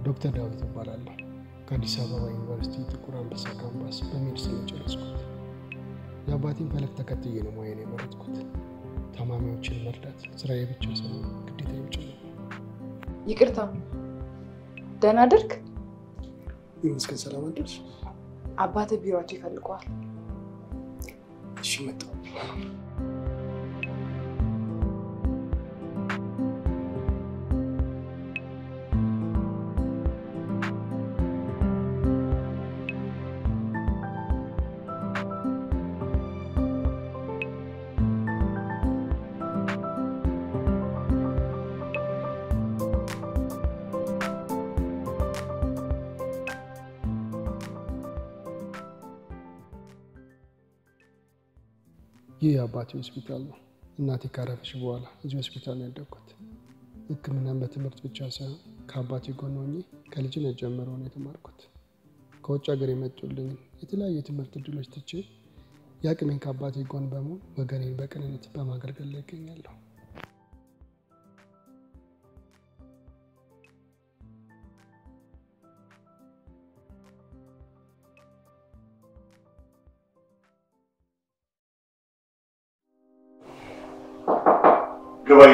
ዶክተር ዳዊት እባላለሁ። ከአዲስ አበባ ዩኒቨርሲቲ ጥቁር አንበሳ ካምፓስ በሜዲሲን የጨረስኩት። የአባቴን ፈለግ ተከትዬ ነው ሙያዬን የመረጥኩት። ታማሚዎችን መርዳት ስራዬ ብቻ ሳይሆን ግዴታዬ ጭምር ነው። ይቅርታ፣ ደህና አደርክ? ይመስገን። ሰላም አደርሽ? አባትህ ቢሮአቸው ይፈልገዋል። እሺ፣ መጣሁ። ይህ የአባቴ ሆስፒታል ነው። እናቴ ካረፈች በኋላ እዚህ ሆስፒታል ነው ያደግኩት። ሕክምናን በትምህርት ብቻ ሳይሆን ከአባቴ ጎን ሆኜ ከልጅነት ጀምሮ ነው የተማርኩት። ከውጭ ሀገር የመጡልኝ የተለያዩ የትምህርት እድሎች ትቼ የአቅሜን ከአባቴ ጎን በመሆን ወገኔን በቅንነት በማገልገል ላይ ይገኛለሁ። ግባኝ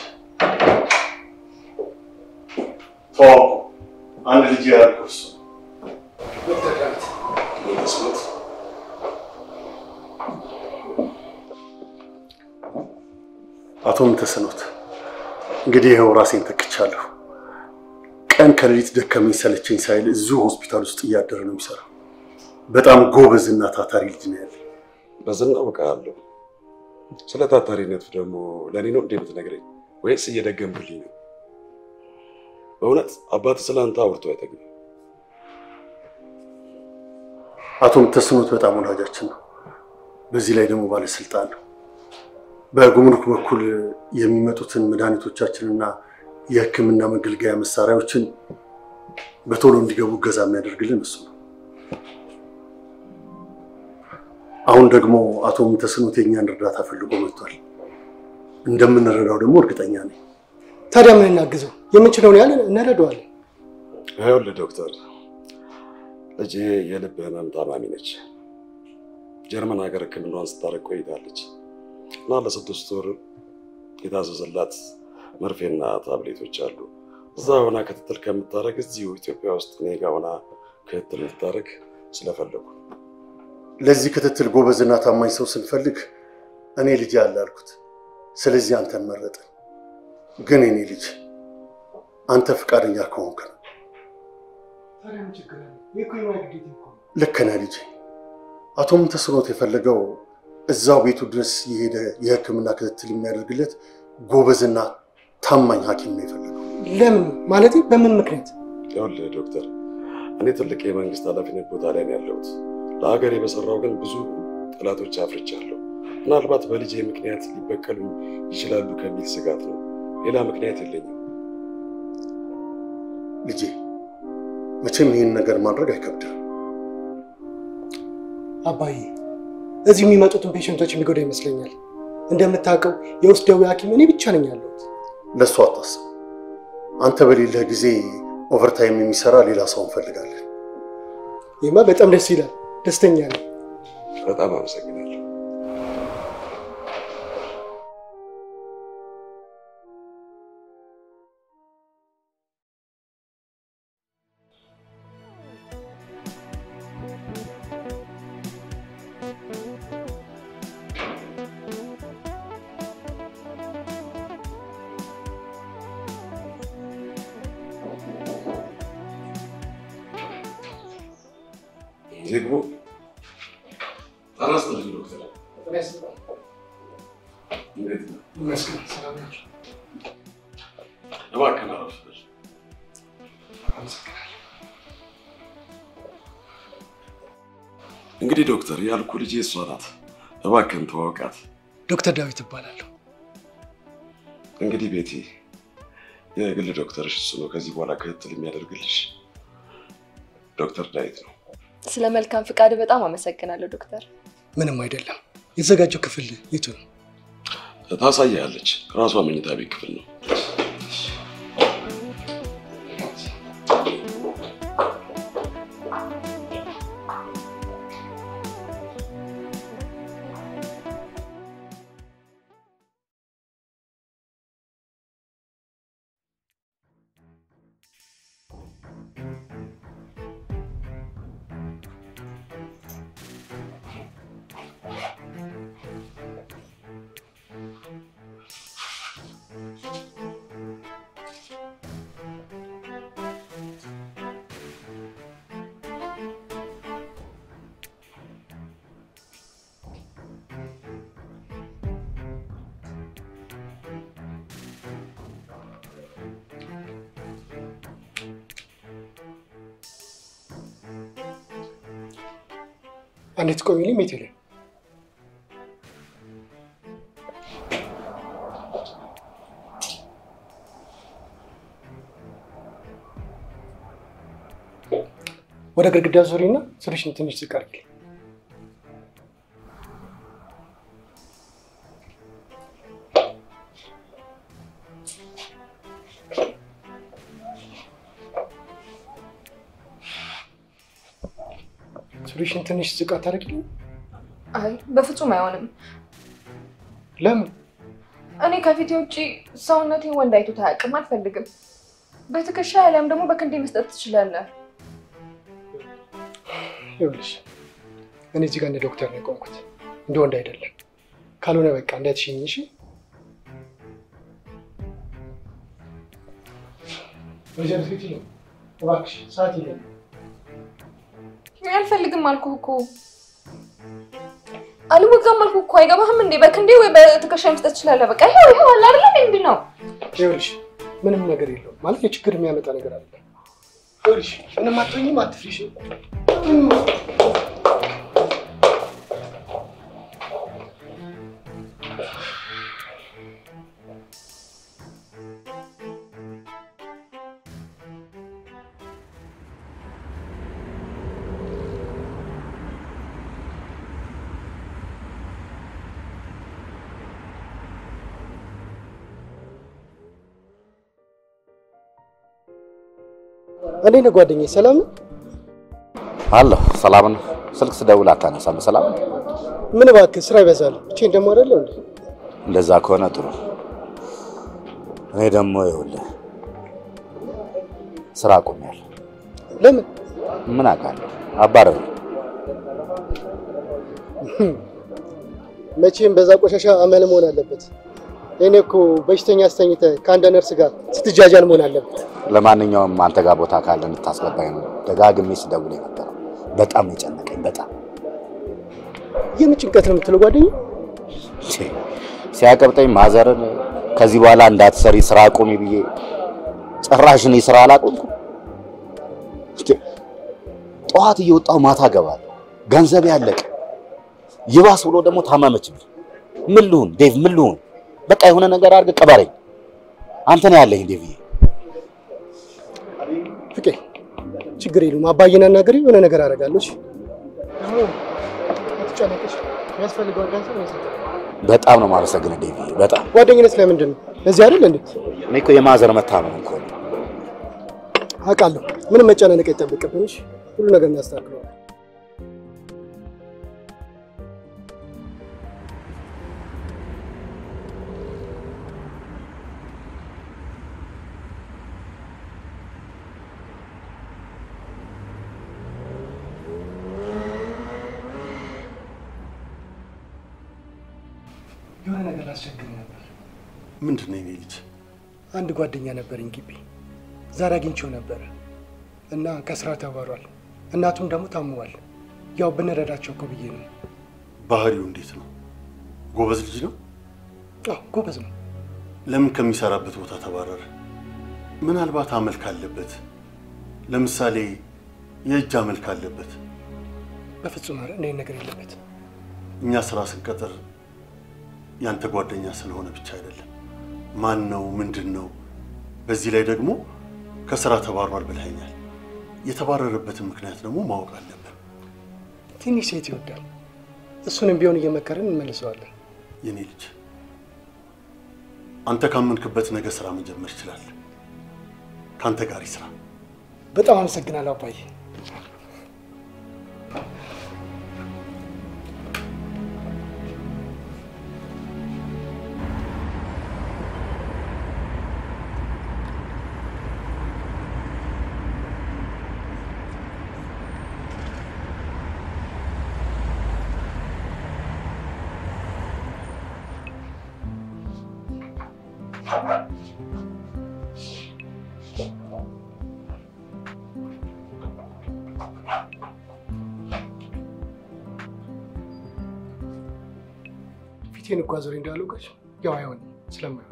ተዋውቁ። አንድ ልጅ ያልኩህ እሱ ዶክተር ዳዊት ተስኖት አቶ ምንተስኖት እንግዲህ ይኸው ራሴን ተክቻለሁ። ቀን ከሌሊት ደከመኝ ሰለቸኝ ሳይል እዚሁ ሆስፒታል ውስጥ እያደረ ነው የሚሰራው። በጣም ጎበዝ እና ታታሪ ልጅ ነው ያለ። በዝና አውቃለሁ። ስለ ታታሪነቱ ደግሞ ለእኔ ነው እንዴ የምትነግረኝ ወይስ እየደገምክልኝ ነው? በእውነት አባት ስለ አንተ አውርቶ አይጠግም። አቶ ምንተስኖት በጣም ወዳጃችን ነው። በዚህ ላይ ደግሞ ባለስልጣን ነው። በጉምሩክ በኩል የሚመጡትን መድኃኒቶቻችንና የሕክምና መገልገያ መሳሪያዎችን በቶሎ እንዲገቡ እገዛ የሚያደርግልን እሱ ነው። አሁን ደግሞ አቶ ምንተስኖት የእኛን እርዳታ ፈልጎ መጥቷል። እንደምንረዳው ደግሞ እርግጠኛ ነኝ። ታዲያ ምን እናግዘው? የምንችለውን ያህል እንረዳዋለን። ይኸውልህ ዶክተር፣ ልጄ የልብ ህመም ታማሚ ነች። ጀርመን ሀገር ህክምናዋን ስታደርግ ቆይታለች እና ለስድስት ወር የታዘዘላት መርፌና ታብሌቶች አሉ። እዛ ሆና ክትትል ከምታደርግ እዚሁ ኢትዮጵያ ውስጥ እኔ ጋ ሆና ክትትል እንድታደርግ ስለፈለጉ ለዚህ ክትትል ጎበዝና ታማኝ ሰው ስንፈልግ እኔ ልጅ አለ አልኩት። ስለዚህ አንተን መረጥን። ግን እኔ ልጅ አንተ ፈቃደኛ ከሆንክ ነው። ልክ ነህ ልጄ። አቶ ምንተስኖት የፈለገው እዛው ቤቱ ድረስ የሄደ የህክምና ክትትል የሚያደርግለት ጎበዝና ታማኝ ሐኪም ነው የፈለገው። ለምን ማለት በምን ምክንያት? ይኸውልህ ዶክተር፣ እኔ ትልቅ የመንግስት ኃላፊነት ቦታ ላይ ነው ያለሁት። ለሀገሬ በሰራው ግን ብዙ ጠላቶች አፍርቻለሁ። ምናልባት በልጄ ምክንያት ሊበቀሉ ይችላሉ ከሚል ስጋት ነው። ሌላ ምክንያት የለኝም። ልጄ መቼም ይህን ነገር ማድረግ አይከብድም። አባዬ እዚህ የሚመጡትን ፔሽንቶች የሚጎዳ ይመስለኛል። እንደምታውቀው የውስጥ ደዌ ሐኪም እኔ ብቻ ነኝ ያለሁት። ለእሱ አታስብ። አንተ በሌለህ ጊዜ ኦቨርታይም የሚሰራ ሌላ ሰው እንፈልጋለን። ይህማ በጣም ደስ ይላል። ደስተኛ ነኝ። በጣም አመሰግናለሁ። ይግቡ። ጤና ይስጥልኝ ዶክተር። እንዴት ነው? ይመስገን። ሰላም ናቸው? እባክህን አረፍ በል። አመሰግናለሁ። እንግዲህ ዶክተር ያልኩ ልጄ እሷ ናት። እባክህን ተዋወቃት። ዶክተር ዳዊት እባላለሁ። እንግዲህ ቤቴ የግል ዶክተርሽ እሱ ነው። ከዚህ በኋላ ክትትል የሚያደርግልሽ ዶክተር ዳዊት ነው። ስለ መልካም ፍቃድ በጣም አመሰግናለሁ ዶክተር። ምንም አይደለም። የተዘጋጀው ክፍል የቱ ነው? ታሳያለች። ራሷ መኝታ ቤት ክፍል ነው። አንዴ ትቆሚልኝ ሜቴ ላይ ወደ ግድግዳ ዙሪና ስልሽን ትንሽ ዝቅ አድርጊልኝ። ሱሪሽን ትንሽ ዝቅ አታደርጊልኝ? አይ በፍጹም አይሆንም። ለምን? እኔ ከፊቴ ውጭ ሰውነቴ ወንድ አይቶት አያውቅም። አልፈልግም። በትከሻ ያለም ደግሞ በክንዴ መስጠት ትችላለህ። ይኸውልሽ እኔ እዚህ ጋር እንደ ዶክተር ነው የቆምኩት፣ እንደ ወንድ አይደለም። ካልሆነ በቃ እንዳትሽኝ እሺ። ወይዘሮ ፊት ነው እባክሽ፣ ሰዓት የለም። አልፈልግም አልኩህ እኮ አልወጋም አልኩህ እኮ አይገባህም እንዴ? በክንዴ ወይ በትከሻ መስጠት ትችላለህ። በቃ ይኸው ይኸው አለ አይደለ? ምንድን ነው ይኸውልሽ ምንም ነገር የለውም ማለት የችግር የሚያመጣ ነገር አለ። ይኸውልሽ ምንም አትሆኝም፣ አትፍሪ እሺ? እንዴት ነው ጓደኛዬ? ሰላም ነው? አለሁ ሰላም ነው። ስልክ ስደውል አታነሳም። ሰላም ነው? ምን እባክህ ስራ ይበዛል። ብቻዬን ደግሞ አይደለሁ እንዴ? እንደዛ ከሆነ ጥሩ። እኔ ደግሞ ይኸውልህ ስራ አቁሜያለሁ። ለምን? ምን አውቃለሁ፣ አባረሩ። መቼም በዛ ቆሻሻ አመል መሆን አለበት። እኔ እኮ በሽተኛ አስተኝተህ ከአንድ ነርስ ጋር ስትጃጃል መሆን አለበት። ለማንኛውም አንተ ጋር ቦታ ካለ እንድታስገባኝ ነው ደጋግሜ ስደውል የነበረው። በጣም ነው የጨነቀኝ። በጣም የምን ጭንቀት ነው የምትለው ጓደኛዬ? ቼ፣ ሲያቀብጠኝ ማዘርን ከዚህ በኋላ እንዳትሰሪ ስራ አቁሚ ብዬ ጭራሽ እኔ ስራ አላቆምኩም። ቼ፣ ጠዋት እየወጣሁ ማታ ገባለሁ። ገንዘብ ያለቀ ይባስ ብሎ ደግሞ ታመመችብኝ። ምን ልሁን ዴቭ? ምን ልሁን? በቃ የሆነ ነገር አድርገህ ቀበረኝ። አንተ ነው ያለኝ ዴቭዬ። ፍቄ ችግር የለውም። አባዬን አናግሬ የሆነ ነገር አደርጋለሁ። እሺ? አትጨነቅሽ። የሚያስፈልገውን ገንዘብ ነው የሰጠው። በጣም ነው የማመሰግንህ ዴቭዬ። በጣም ጓደኝነት ስለምንድን ነው? እዚህ አይደል እንዴ? እኔ እኮ የማዘር መታመም እኮ ነው። አውቃለሁ። ምንም መጨናነቅ አይጠበቅብን። እሺ? ሁሉ ነገር እናስተካክለዋለን። የሆነ ነገር ላስቸግር ነበር። ምንድን ነው የኔ ልጅ? አንድ ጓደኛ ነበረኝ ግቢ። ዛሬ አግኝቼው ነበረ እና ከስራ ተባሯል። እናቱም ደግሞ ታምሟል። ያው ብንረዳቸው እኮ ብዬ ነው። ባህሪው እንዴት ነው? ጎበዝ ልጅ ነው? አዎ ጎበዝ ነው። ለምን ከሚሰራበት ቦታ ተባረረ? ምናልባት አመል ካለበት፣ ለምሳሌ የእጅ አመል ካለበት። በፍጹም ኧረ እንዲህ ነገር የለበት። እኛ ስራ ስንቀጥር ያንተ ጓደኛ ስለሆነ ብቻ አይደለም። ማን ነው? ምንድን ነው? በዚህ ላይ ደግሞ ከስራ ተባሯል ብለኸኛል። የተባረረበትን ምክንያት ደግሞ ማወቅ አለብን። ትንሽ ሴት ይወዳል። እሱንም ቢሆን እየመከርን እንመልሰዋለን። የኔ ልጅ አንተ ካመንክበት ነገ ስራ መጀመር ይችላል። ከአንተ ጋር ይስራ። በጣም አመሰግናለሁ አባዬ። ፊቴን እኮ አዞሬ እንዳለው ጋሽ ያው አይሆን ስለማይሆን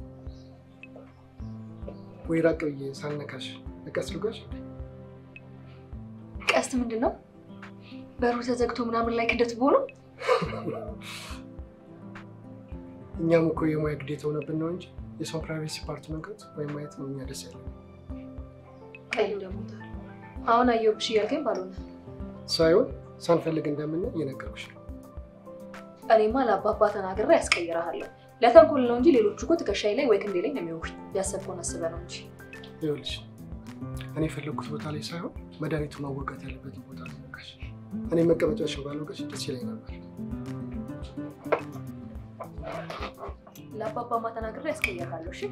ወይ ራቅ ብዬ ሳልነካሽ እቀስ ልጓሽ። ቀስት ምንድን ነው? በሩ ተዘግቶ ምናምን ላይ ክደት ቦ ነው። እኛም እኮ የሙያ ግዴታ ሆነብን ነው እንጂ የሰው ፕራይቬሲ ፓርት መንካት ወይም ማየት ነው እኛ ደስ ያለን ቀዩ ደግሞ አሁን አየሁብሽ እያልከኝ ባልሆነ ሳይሆን ሳንፈልግ እንደምናይ እየነገርኩሽ ነው። እኔማ ለአባባ ተናግሬ ያስቀይረሃለሁ። ለተንኮል ነው እንጂ ሌሎቹ እኮ ትከሻዬ ላይ ወይ ክንዴ ላይ ነው የሚወጉኝ። ያሰብከውን አስበህ ነው እንጂ ይኸውልሽ እኔ የፈለግኩት ቦታ ላይ ሳይሆን መድኃኒቱ ማወጋት ያለበትን ቦታ ላይ ወጋሽ። እኔ መቀመጫሽን ባልወጋሽ ደስ ይለኝ ነበር። ለአባባማ ተናግሬ ያስቀይረሃለሁ። እሺ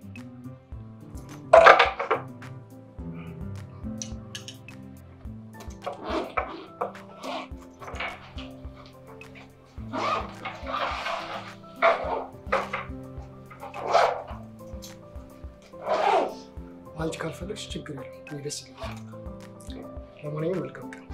አንቺ ካልፈለግሽ ችግር የለም፣ እኔ ደስ ይለኛል። ለማንኛውም መልካም ቀን።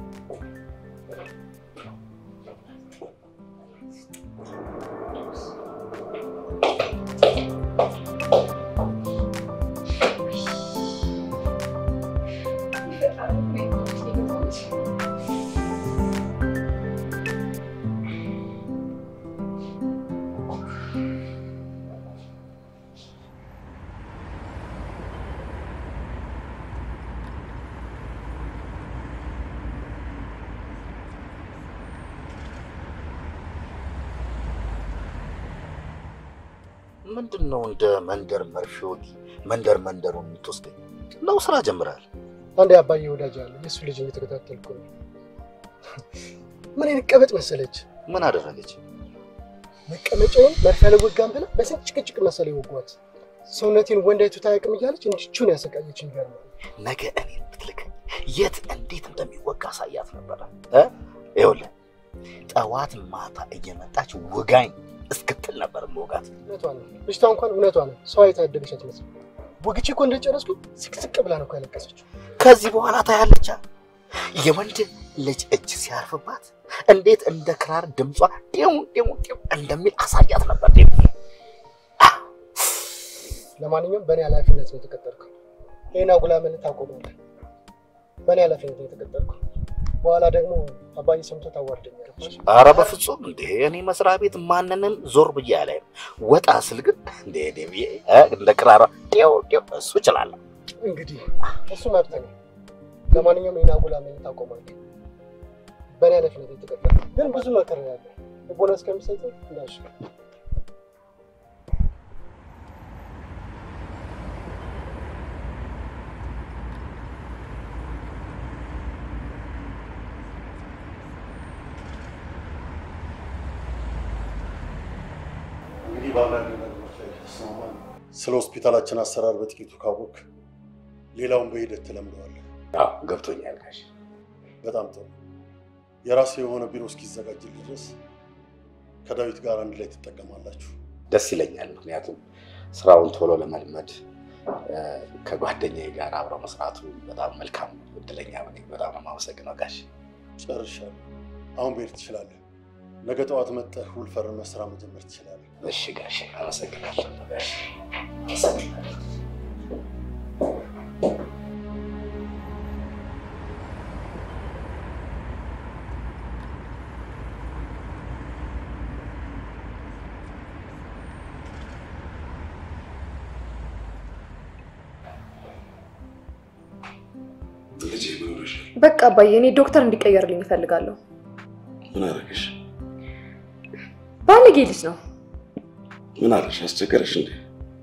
ምንድን ነው እንደ መንደር መርፌ ወጊ መንደር መንደሩን የምትወስደኝ ነው? ስራ ጀምረሃል? አንድ አባዬ ወዳጅ አለ፣ የእሱ ልጅ እየተከታተልኩ ነው። ምን አይነት ቀበጥ መሰለች! ምን አደረገች? መቀመጫውን መርፌ አልወጋም ብላ በስንት ጭቅጭቅ መሰለ የወጓት። ሰውነቴን ወንድ አይቶት አያውቅም እያለች እንዲቹን ያሰቃየችኝ ይገርማል። ነገ እኔን ብትልከኝ የት እንዴት እንደሚወጋ ሳያት ነበረ። እ? ይኸውልህ ጠዋት ማታ እየመጣች ውጋኝ እስክትል ነበር መውጋት። እውነቷን ነው ልጅቷ፣ እንኳን እውነቷ ነው። ሰው አይታ ያደገች አትመስልም። ወግቼ እኮ እንደጨረስኩ ስቅስቅ ብላ ነው እኮ ያለቀሰችው። ከዚህ በኋላ ታያለቻ የወንድ ልጅ እጅ ሲያርፍባት እንዴት እንደ ክራር ድምጿ ጤው ጤው ጤው እንደሚል አሳያት ነበር። ጤው ለማንኛውም በእኔ ኃላፊነት ነው የተቀጠርከው። ይህን አጉላመን ታቆማለህ። በእኔ ኃላፊነት ነው የተቀጠርከው። በኋላ ደግሞ አባዬ ሰምቶ ታዋርደኛለህ። አረ በፍጹም እንዴ! እኔ መስሪያ ቤት ማንንም ዞር ብዬ አላይም። ወጣ ስል ግን እንደ ደብዬ እንደ ክራራ ጤው ጤው እሱ እችላለሁ። እንግዲህ እሱ መብት ነው። ለማንኛውም ይህን አጉላመን ታቆማለህ። በእኔ ኃላፊነት ነው የተቀጠርከው። ግን ብዙ መከራ ያለ ቦነስ ከሚሰጥ እንዳሽ እንግዲህ በአንዳንድ ነገሮች ላይ ከተስማማን ስለ ሆስፒታላችን አሰራር በጥቂቱ ካወቅ ሌላውን በሂደት ትለምደዋለህ። አዎ ገብቶኛል ጋሽ። በጣም ጥሩ። የራሴ የሆነ ቢሮ እስኪዘጋጅልህ ድረስ ከዳዊት ጋር አንድ ላይ ትጠቀማላችሁ። ደስ ይለኛል። ምክንያቱም ስራውን ቶሎ ለመልመድ እ፣ ከጓደኛዬ ጋር አብረው መስራቱ በጣም መልካም ነው። እድለኛ ነኝ። በጣም ነው የማመሰግነው ጋሽ። ጨርሻለሁ። አሁን ብሄድ ትችላለህ። ነገ ጠዋት መጥተህ ውል ፈርመህ ስራ መጀመር ትችላለህ። እሺ ጋሽ፣ አመሰግናለሁ ጋሽ። አመሰግናለሁ። ልጄ ምን ሆነሻል? በቃ አባዬ፣ እኔ ዶክተር እንዲቀየርልኝ እፈልጋለሁ። ምን አደረገሽ? ባለጌ ልጅ ነው። ምን አለሽ? አስቸገረሽ እንዴ?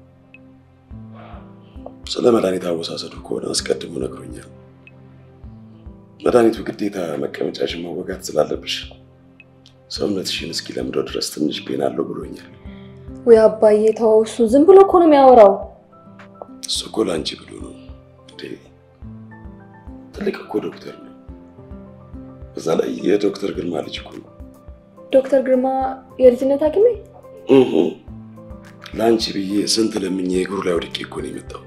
ስለ መድኃኒት አወሳሰዱ ከሆነ አስቀድሞ ነግሮኛል። መድኃኒቱ ግዴታ መቀመጫሽን መወጋት ስላለብሽ ሰውነትሽን እስኪለምደው ድረስ ትንሽ ፔን አለው ብሎኛል። ወይ አባዬ ተው፣ እሱ ዝም ብሎ እኮ ነው የሚያወራው። እሱ እኮ ለአንቺ ብሎ ነው እንዴ። ትልቅ እኮ ዶክተር ነው። በዛ ላይ የዶክተር ግርማ ልጅ እኮ ነው። ዶክተር ግርማ የልጅነት ሐኪሜ እሁ ለአንቺ ብዬ ስንት ለምኜ እግሩ ላይ ወድቄ እኮ ነው የመጣው።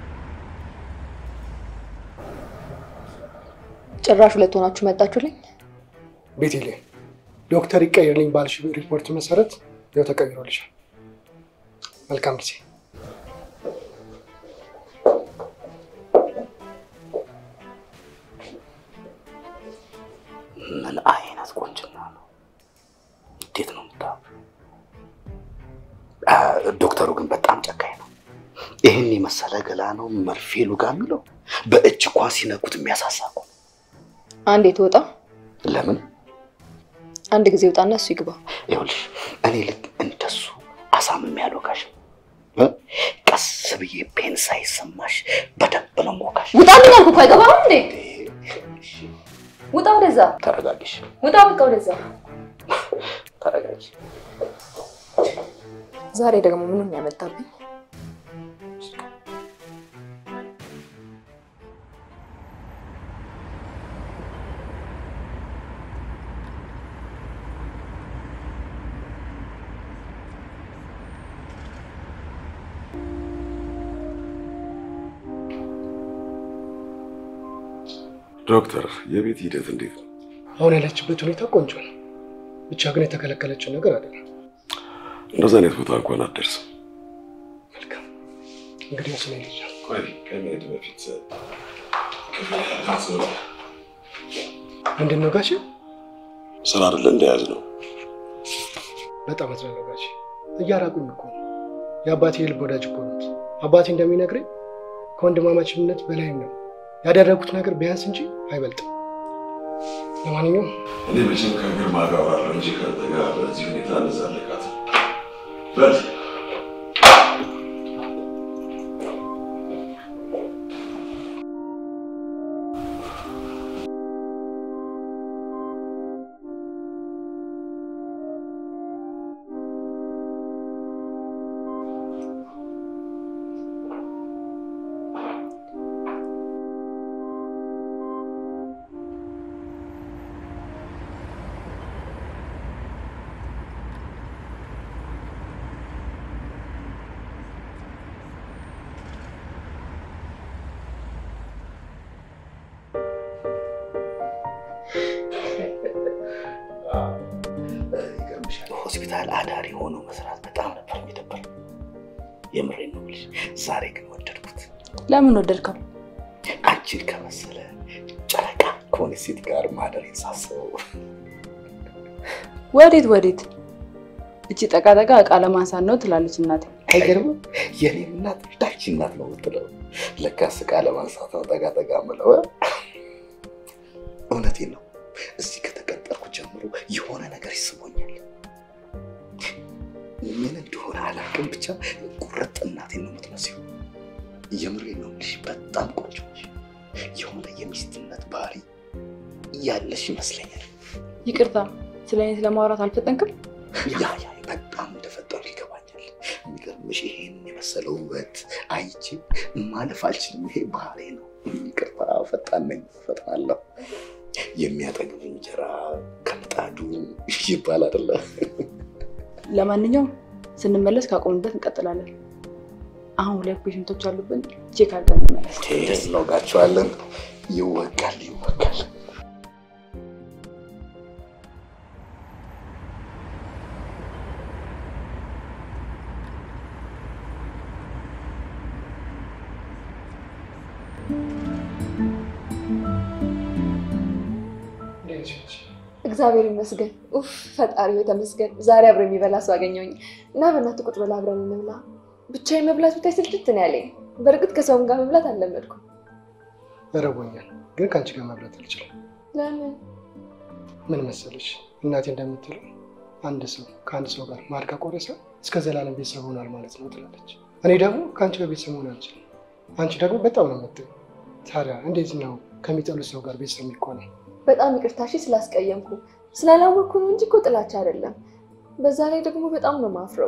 ጭራሽ ሁለት ሆናችሁ መጣችሁልኝ። ቤቴሌም ዶክተር ይቀየርልኝ ባልሽ ሪፖርት መሰረት ያው ተቀይሮልሻል። መልካም ጊዜ። ምን አይነት ቆንጅና ነው! እንዴት ነው ምታ ዶክተሩ ግን በጣም ጨካኝ ነው። ይህን የመሰለ ገላ ነው መርፌ ሉጋ የሚለው በእጅ እንኳን ሲነኩት የሚያሳሳ እኮ ነው። አንዴ ትወጣ፣ ለምን አንድ ጊዜ ውጣና እሱ ይግባ። ይኸውልሽ እኔ ልክ እንደሱ አሳምም ያልወጋሽ እ? ቀስ ብዬ ፔን ሳይሰማሽ በደንብ ነው የምወጋሽ። ውጣ ምን አልኩ እኮ አይገባም እንዴ? ውጣ ወደዛ፣ ተረጋጊሽ፣ ውጣ በቃ ወደዛ። ተረጋጊ። ዛሬ ደግሞ ምንም ያመጣብኝ ዶክተር የቤት ሂደት እንዴት ነው? አሁን ያለችበት ሁኔታ ቆንጆ ነው። ብቻ ግን የተከለከለችው ነገር አይደለም። እንደዚህ አይነት ቦታ እንኳን አትደርስም። መልካም እንግዲህ ስለ ልጅ ቆይ ከመሄድ በፊት ምንድን ነው ጋሼ? ስራ አይደለ እንደያዝ ነው። በጣም አዝናለሁ ጋሼ። እያራቁኝ እኮ ነው። የአባቴ የልብ ወዳጅ እኮ ነው። አባቴ እንደሚነግረኝ ከወንድማማችነት በላይም ነው ያደረጉት ነገር ቢያንስ እንጂ አይበልጥም። ለማንኛውም እኔ መቼም ከግርማ ጋር አወራለሁ እንጂ ከአንተ ጋር በዚህ ሁኔታ እንዛለቃት በል ሆስፒታል አዳሪ ሆኖ መስራት በጣም ነበር የሚደበር። የምሬን ነው የምልሽ። ዛሬ ግን ወደድኩት። ለምን ወደድከው? አንቺን ከመሰለ ጨረቃ ከሆነ ሴት ጋር ማደሬን ሳስበው ወዴት ወዴት? እቺ ጠቃጠቃ እቃ ለማንሳት ነው ትላለች እናቴ። አይገርምም? የኔም እናት ዳቺ እናት ነው የምትለው። ለካስ እቃ ለማንሳት ነው ጠጋ ጠጋ ምለው። እውነቴን ነው። እዚህ ከተቀጠርኩ ጀምሮ የሆነ ነገር ይስቦኛል። ምን እንደሆነ አላውቅም፣ ብቻ ቁርጥ እናቴን ነው የምትመስለው። የምሬን ነው የምልሽ፣ በጣም ቆንጆ ነሽ። የሆነ የሚስትነት ባህሪ ያለሽ ይመስለኛል። ይቅርታ ስለ እኔ ስለማውራት አልፈጠንክም? ያ ያ በጣም እንደፈጠሩ ይገባኛል። የሚገርምሽ ይሄን የመሰለ ውበት አይቼ ማለፍ አልችልም። ይሄ ባህሬ ነው። ይቅርታ ፈጣን ነኝ፣ ፈጥናለሁ። የሚያጠግብ እንጀራ ከምጣዱ ይባል አይደለ? ለማንኛውም ስንመለስ ካቆምንበት እንቀጥላለን። አሁን ሁለት ፔሽንቶች አሉብን፣ ቼክ አድርገን እንመለስ። እንወጋቸዋለን። ይወጋል፣ ይወጋል። እግዚአብሔር ይመስገን። ኡፍ ፈጣሪ ተመስገን። ዛሬ አብሮ የሚበላ ሰው አገኘሁኝ እና በእናትህ ቁጭ ብላ አብረን እንብላ። ብቻዬን መብላት ብታይ ስልችት ነው ያለኝ። በእርግጥ ከሰውም ጋር መብላት አልለመድኩም። እረቦኛል፣ ግን ከአንቺ ጋር መብላት አልችልም። ለምን? ምን መሰለሽ እናቴ እንደምትለው አንድ ሰው ከአንድ ሰው ጋር ማር ከቆረሰ እስከ ዘላለም ቤተሰብ ሆኗል ማለት ነው ትላለች። እኔ ደግሞ ከአንቺ ጋር ቤተሰብ መሆን አልችልም። አንቺ ደግሞ በጣም ነው የምትይው። ታዲያ እንዴት ነው ከሚጠሉት ሰው ጋር ቤተሰብ የሚሆነው? በጣም ይቅርታ እሺ፣ ስላስቀየምኩ ስላላወቅኩ ነው እንጂ እኮ ጥላቻ አይደለም። በዛ ላይ ደግሞ በጣም ነው ማፍረው።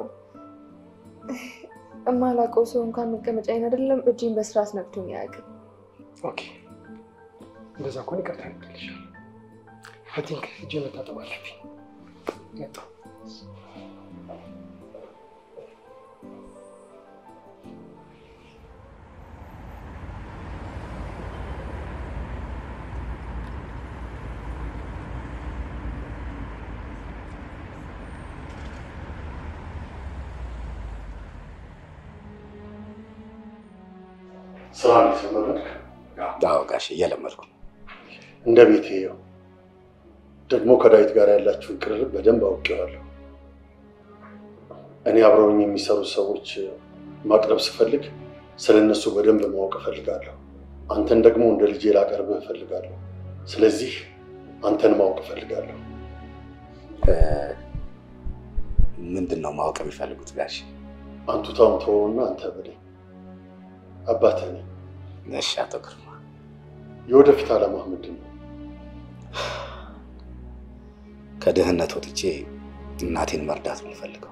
እማላውቀው ሰው እንኳን መቀመጫዬን አይደለም እጅን በስርዓት ነክቶኝ አያውቅም። ኦኬ፣ እንደዛ ከሆነ ይቅርታ ያደርግልሻል። አይ ቲንክ እጄ መታጠብ አለብኝ። መጣሁ። ስራ እንዴት ነው መለክ? አዎ ጋሼ እየለመድኩ ነው። እንደ ቤቴ ይኸው። ደግሞ ከዳዊት ጋር ያላችሁን ቅርርብ በደንብ አውቄዋለሁ። እኔ አብረውኝ የሚሰሩ ሰዎች ማቅረብ ስፈልግ ስለ እነሱ በደንብ ማወቅ እፈልጋለሁ። አንተን ደግሞ እንደ ልጄ ላቀርብህ እፈልጋለሁ። ስለዚህ አንተን ማወቅ እፈልጋለሁ። እ፣ ምንድን ነው ማወቅ የሚፈልጉት ጋሼ? አንቱታውን ተወውና አንተ በለኝ። አባትህ ነኝ። እሺ አቶ ግርማ የወደፊት ዓላማህ ምንድን ነው? ከድህነት ወጥቼ እናቴን መርዳት ነው የምፈልገው።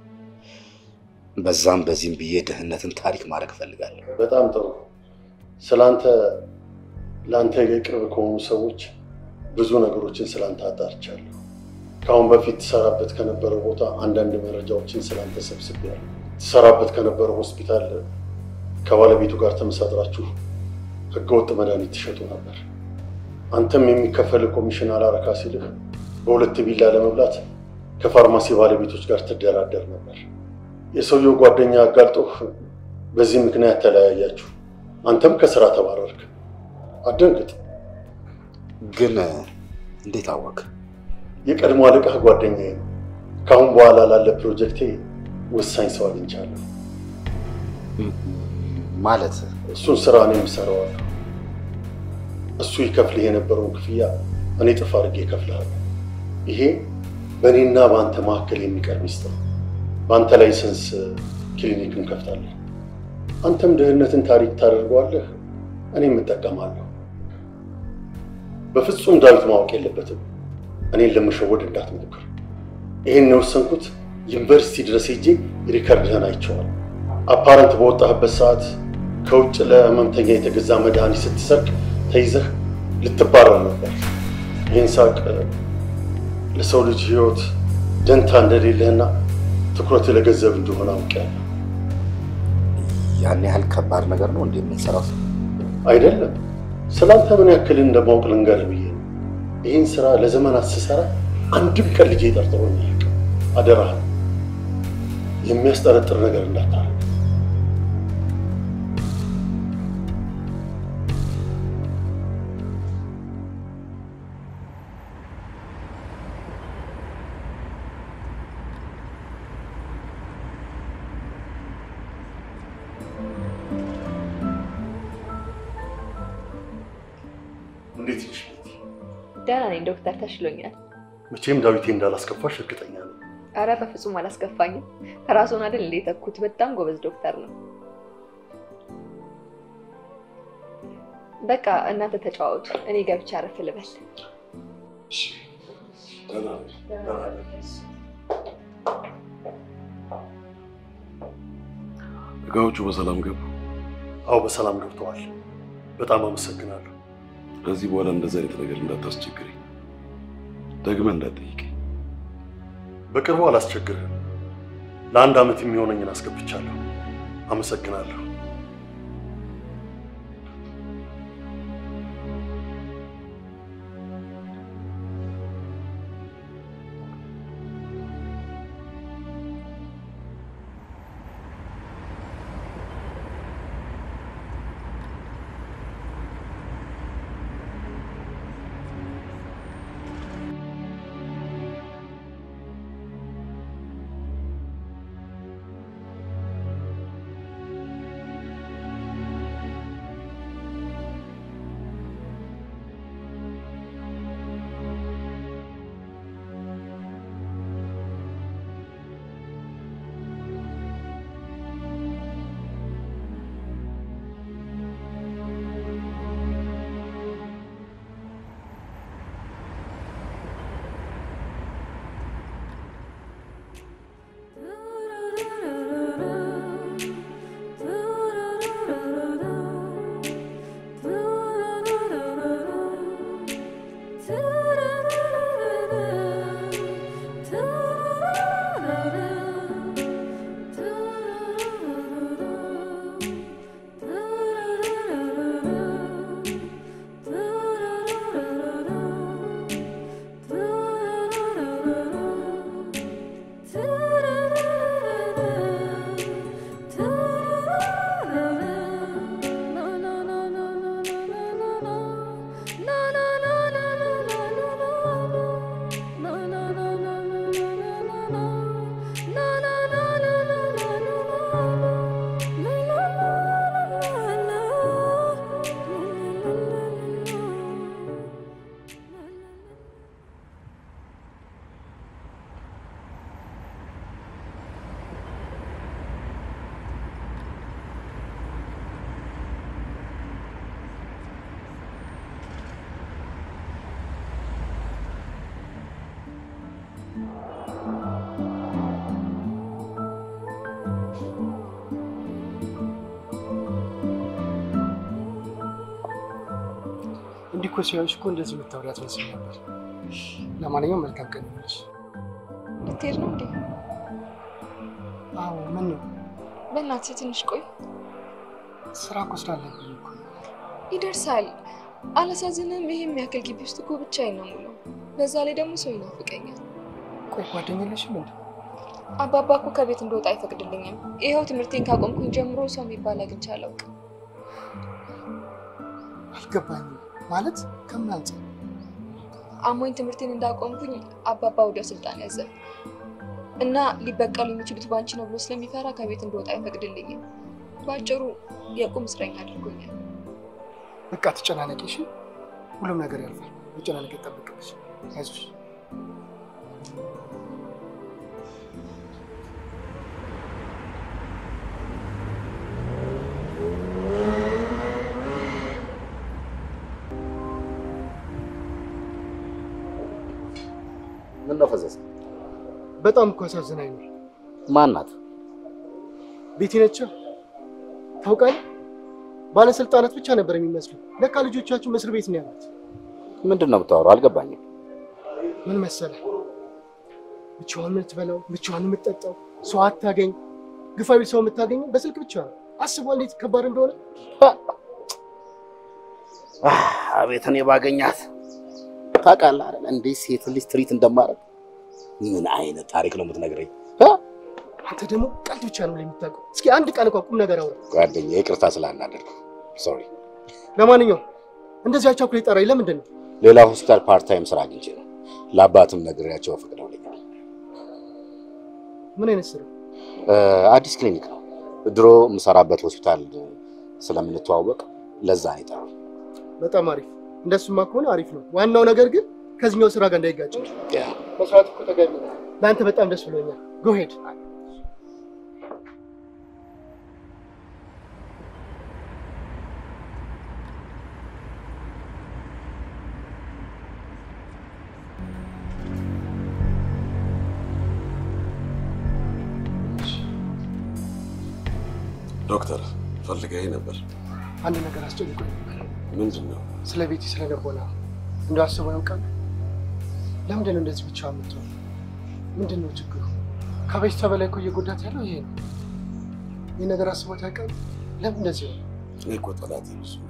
በዛም በዚህም ብዬ ድህነትን ታሪክ ማድረግ እፈልጋለሁ። በጣም ጥሩ። ስለአንተ ለአንተ የቅርብ ከሆኑ ሰዎች ብዙ ነገሮችን ስለአንተ አጣርቻለሁ። ከአሁን በፊት ትሰራበት ከነበረው ቦታ አንዳንድ መረጃዎችን ስለአንተ ሰብስቤያለሁ። ትሰራበት ከነበረው ሆስፒታል ከባለቤቱ ጋር ተመሳጥራችሁ ህገወጥ መድኃኒት ትሸጡ ነበር። አንተም የሚከፈል ኮሚሽን አላረካ ሲልህ በሁለት ቢላ ለመብላት ከፋርማሲ ባለቤቶች ጋር ትደራደር ነበር። የሰውየው ጓደኛ አጋልጦህ በዚህ ምክንያት ተለያያችሁ። አንተም ከስራ ተባረርክ። አደንግጥ። ግን እንዴት አወቅ? የቀድሞ አለቃህ ጓደኛዬ ነው። ከአሁን በኋላ ላለ ፕሮጀክቴ ወሳኝ ሰው አግኝቻለሁ። ማለት እሱን ስራ እኔ የምሰራዋለሁ። እሱ ይከፍልህ የነበረውን ክፍያ እኔ ጥፍ አድርጌ እከፍልሃለሁ። ይሄ በእኔና በአንተ መካከል የሚቀር ሚስጥር ነው። በአንተ ላይሰንስ ክሊኒክ እንከፍታለን። አንተም ድህነትን ታሪክ ታደርገዋለህ፣ እኔም እጠቀማለሁ። በፍጹም ዳዊት ማወቅ የለበትም። እኔን ለመሸወድ እንዳትሞክር። ይህን የወሰንኩት ዩኒቨርሲቲ ድረስ ሄጄ ሪከርድህን አይቼዋለሁ። አፓረንት በወጣህበት ሰዓት ከውጭ ለህመምተኛ የተገዛ መድኃኒት ስትሰርቅ ተይዘህ ልትባረር ነበር። ይህን ሳቅ ለሰው ልጅ ህይወት ደንታ እንደሌለህና ትኩረት ለገንዘብ እንደሆነ አውቄያለሁ። ያን ያህል ከባድ ነገር ነው እንዴ የምንሰራው? አይደለም ስላንተ ምን ያክል እንደማውቅ ልንገርህ ብዬ ነው። ይህን ስራ ለዘመናት ስሰራ አንድም ቀን ልጄ ጠርጥሮኝ አያውቅም። አደራህን የሚያስጠረጥር ነገር እንዳታረግ። እንዴት ነሽ ቤቲ? ደህና ነኝ ዶክተር፣ ተሽሎኛል። መቼም ዳዊቴ እንዳላስከፋሽ እርግጠኛ ነው። አረ በፍጹም አላስከፋኝም። ራሱን አይደል እንደ የተኩት በጣም ጎበዝ ዶክተር ነው። በቃ እናንተ ተጫዋወቱ፣ እኔ ገብቼ አረፍ ልበል። እቃዎቹ በሰላም ገቡ። አዎ በሰላም ገብተዋል። በጣም አመሰግናለሁ። ከዚህ በኋላ እንደዚህ አይነት ነገር እንዳታስቸግረኝ፣ ደግመህ እንዳትጠይቀኝ። በቅርቡ አላስቸግርህም። ለአንድ ዓመት የሚሆነኝን አስገብቻለሁ። አመሰግናለሁ። እኮ ሲያዩሽ እኮ እንደዚህ የምታወሪ አትመስል ነበር። ለማንኛውም መልካም ቀን ይሁንልሽ። ልትሄድ ነው እንዴ? አዎ ምን ነው በእናትህ ትንሽ ቆይ፣ ስራ እኮ ስላለብኝ እኮ ነው። ይደርሳል። አላሳዝንም? ይሄ የሚያክል ግቢ ውስጥ እኮ ብቻዬን ነው የምውለው። በዛ ላይ ደግሞ ሰው ይናፍቀኛል። ቆይ ጓደኛ የለሽም እንዴ? አባባ እኮ ከቤት እንደወጣ አይፈቅድልኝም። ይኸው ትምህርቴን ካቆምኩኝ ጀምሮ ሰው የሚባል አግኝቼ አላውቅም። አልገባኝም። ማለት ከምን አንጻር? አሞኝ ትምህርቴን እንዳቆምኩኝ አባባ ወዲያው ስልጣን ያዘ እና ሊበቀሉ የሚችሉት ባንቺ ነው ብሎ ስለሚፈራ ከቤት እንደወጣ አይፈቅድልኝም። በአጭሩ የቁም እስረኛ አድርጎኛል። በቃ ትጨናነቂ እሺ። ሁሉም ነገር ያልፋል። መጨናነቅ ይጠበቅብሽ። አይዞሽ። ምን ነው ፈዘዘ? በጣም እኮ አሳዝናኝ ነው። ማናት? ቤቲ ነች። ታውቃለህ፣ ባለስልጣናት ብቻ ነበር የሚመስሉ። ለካ ልጆቻችሁ እስር ቤት ነው ያሉት። ምንድን ነው የምታወራው? አልገባኝም። ምን መሰለህ፣ ብቻዋን የምትበላው ብቻዋን የምትጠጣው፣ ሰው አታገኝ። ግፋ ቢል ሰው የምታገኘው በስልክ ብቻ ነው። አስቧል እንዴት ከባድ እንደሆነ። አቤት እኔ ባገኛት ታውቃለህ አይደል? እንዴት ሴት ልጅ ትሪት እንደማደርግ። ምን አይነት ታሪክ ነው የምትነግረኝ? አንተ ደግሞ ቀልድ ብቻ ነው የምታውቀው። እስኪ አንድ ቃል እንኳን ቁም ነገር አውራ። ጓደኛ ይቅርታ ስላናደድኩ ሶሪ። ለማንኛውም እንደዚህ አቻኩል የጠራኝ ለምንድን ነው? ሌላ ሆስፒታል ፓርት ታይም ስራ አግኝቼ ነው። ለአባትም ነግሬያቸው ፈቅደውልኛል። ምን አይነት ስራ? አዲስ ክሊኒክ ነው። ድሮ የምሰራበት ሆስፒታል ስለምንተዋወቅ ለዛ ነው የጠራው። በጣም አሪፍ። እንደሱማ ከሆነ አሪፍ ነው። ዋናው ነገር ግን ከዚህኛው ስራ ጋር እንዳይጋጭ ያ መስራት እኮ ተገቢ ነው። ለአንተ በጣም ደስ ብሎኛል። ጎሄድ ዶክተር ፈልገኝ ነበር። አንድ ነገር አስጨንቆኝ ነበር። ምንድን ነው? ስለ ቤቲ ስለገቦና እንደው አስበው ያውቃል? ለምንድን ነው እንደዚህ ብቻ የምትሆን? ምንድን ነው ችግሩ? ከበሽታ በላይ እኮ እየጎዳት ያለው ይሄ ነው። ይህ ነገር አስቦት ያውቃል? ለምን እንደዚህ ነው? እኔ እኮ ጠላቴ ብዙ ነው።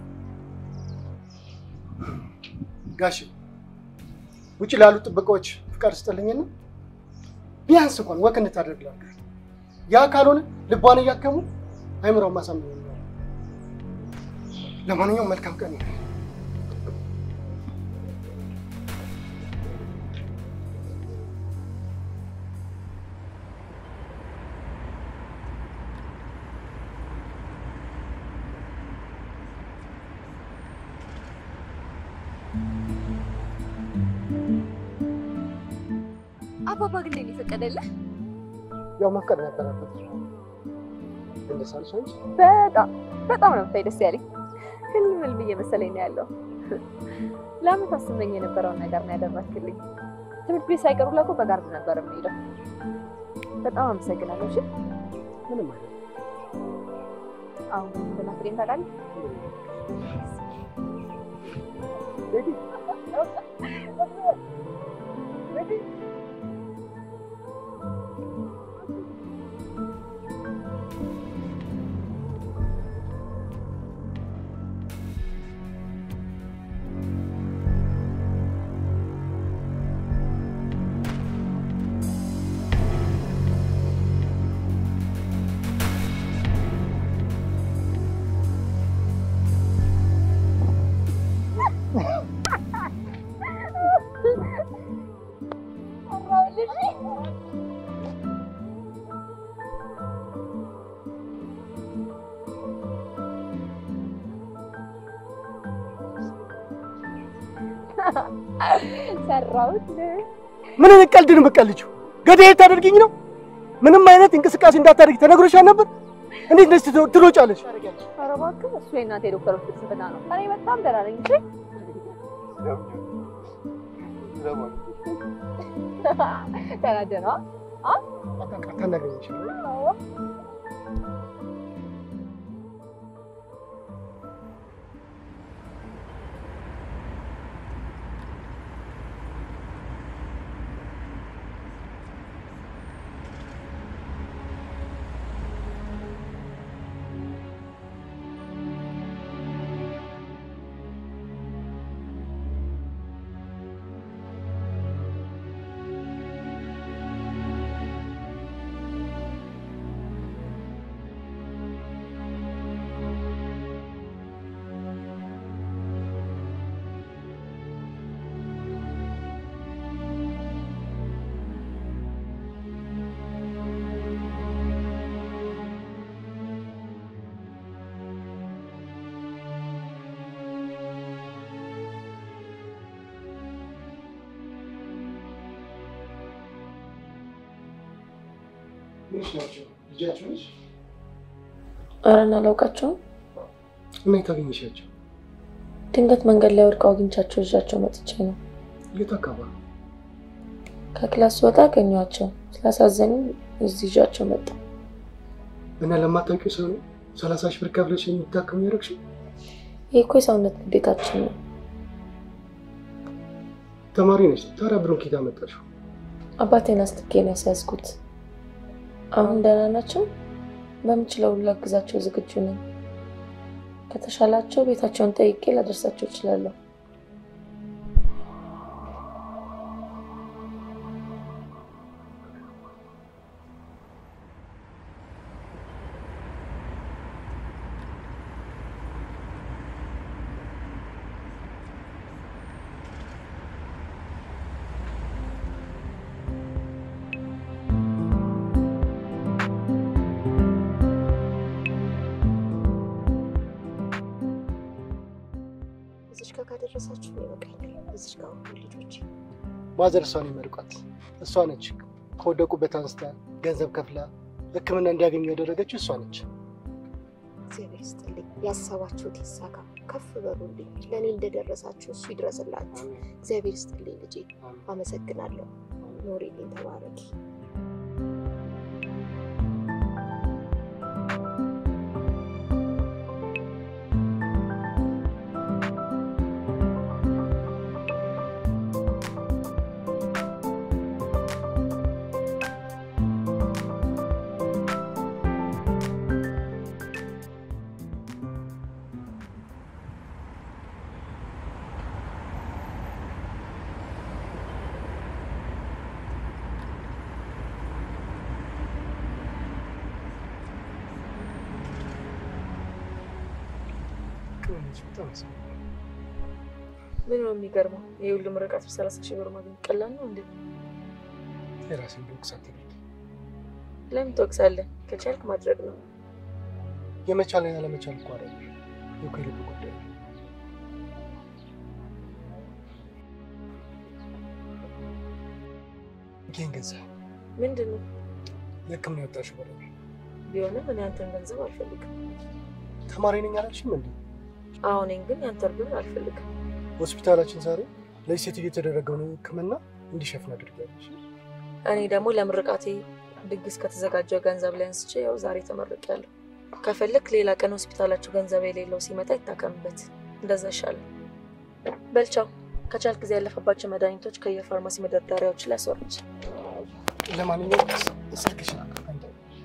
ጋሽ ውጭ ላሉ ጥበቃዎች ፍቃድ ስጠልኝና ቢያንስ እንኳን ወክ እንድታደርግ ላድርግ። ያ ካልሆነ ልቧን እያከሙ አይምሮውን ማሳመን ነው። ለማንኛውም መልካም ቀን ነው። አባባ ግን ለኔ ፈቀደልህ? ያው መፍቀድ ነበረበት። ግን ደስ አለሽ አንቺ? በጣም በጣም ነው ብታይ ደስ ያለኝ። ህልም ህልም እየመሰለኝ ነው ያለው። ለዓመታት ስመኝ የነበረውን ነገር ነው ያደረክልኝ። ትምህርት ቤት ሳይቀሩ ላኮ በጋርድ ነበር የምሄደው። በጣም አመሰግናለሁ። እሺ ምንም አይደለም። አሁን እንደናፍቀኝ ታውቃለህ? ሰራሁት። ምን አይነት ቀልድ ነው የምትቀልጂው? ገዳይ ልታደርጊኝ ነው? ምንም አይነት እንቅስቃሴ እንዳታደርጊ ተነግሮሻል ነበር? እንዴት እንደዚህ ትሮ- ትሮጫለሽ? ኧረ እባክህ እሱ የእናቴ ዶክተሮች ፍልስፍና ነው። እኔ በጣም ደህና ነኝ። እሺ ተናደህ ነዋ። አታናግረኝ። ምንሽ ናቸው? ልጃቸው ነሽ? ኧረ አላውቃቸውም። እና የት አገኘሻቸው? ድንገት መንገድ ላይ ወድቀው አግኝቻቸው ይዣቸው መጥቼ ነው። የት አካባቢ? ከክላስ ስወጣ አገኘኋቸው። ስላሳዘኑ እዚህ ይዣቸው መጣ። እና ለማታውቂው ሰው ነው ሰላሳ ሺህ ብር ከፍለሽ የሚታከሙ ያደረግሽው? ይህ እኮ የሰውነት ግዴታችን ነው። ተማሪ ነች። ታዲያ ብሩን ኬት አመጣሽው? አባቴን አስትኬ ነው ያስያዝኩት። አሁን ደህና ናቸው። በምችለው ሁሉ ላግዛቸው ዝግጁ ነኝ። ከተሻላቸው ቤታቸውን ጠይቄ ላደርሳቸው እችላለሁ። እዚች ጋር ካደረሳችሁ ይበቃኛል። እዚች ጋር ሁሉ ልጆች ማዘር እሷን ይመርቋት። እሷ ነች ከወደቁበት አንስታ ገንዘብ ከፍላ ሕክምና እንዲያገኙ ያደረገችው እሷ ነች። እግዚአብሔር ይስጥልኝ። ያሰባችሁት ይሳካ፣ ከፍ በሉልኝ። ለእኔ እንደደረሳችሁ እሱ ይድረስላችሁ። እግዚአብሔር ይስጥልኝ ልጄ፣ አመሰግናለሁ። ኖሪልኝ፣ ተባረኪ። ምን ነው የሚገርመው? ይህ ሁሉ ምርቃት በሰላሳ ሺህ ብር ማግኘት ቀላል ነው እንዴ? የራሴን ልውቅሳት ለምን ትወቅሳለህ? ከቻልክ ማድረግ ነው። የመቻል ያለመቻል እኮ አይደለም፣ የእኮ የልብ ጉዳይ ነው። ይህን ገንዘብ ምንድን ነው ለሕክምና ያወጣሽው ብር ነው። ቢሆንም እኔ አንተን ገንዘብ አልፈልግም። ተማሪ ነኝ አላልሽም እንዴ? አሁኔን ግን ያንተን ብር አልፈልግም። ሆስፒታላችን ዛሬ ለዚህ ሴትዮ የተደረገውን ሕክምና እንዲሸፍን አድርጊያለሽ። እኔ ደግሞ ለምርቃቴ ድግስ ከተዘጋጀው ገንዘብ ላይ አንስቼ ያው ዛሬ ተመርቄያለሁ። ከፈለክ ሌላ ቀን ሆስፒታላችሁ ገንዘብ የሌለው ሲመጣ ይታከምበት። እንደዛ ይሻላል። በልቻው ከቻልክ ጊዜ ያለፈባቸው መድኃኒቶች ከየፋርማሲ መደርደሪያዎች ላይ አስወርድ። ለማንኛውም ስልክሽን አንተ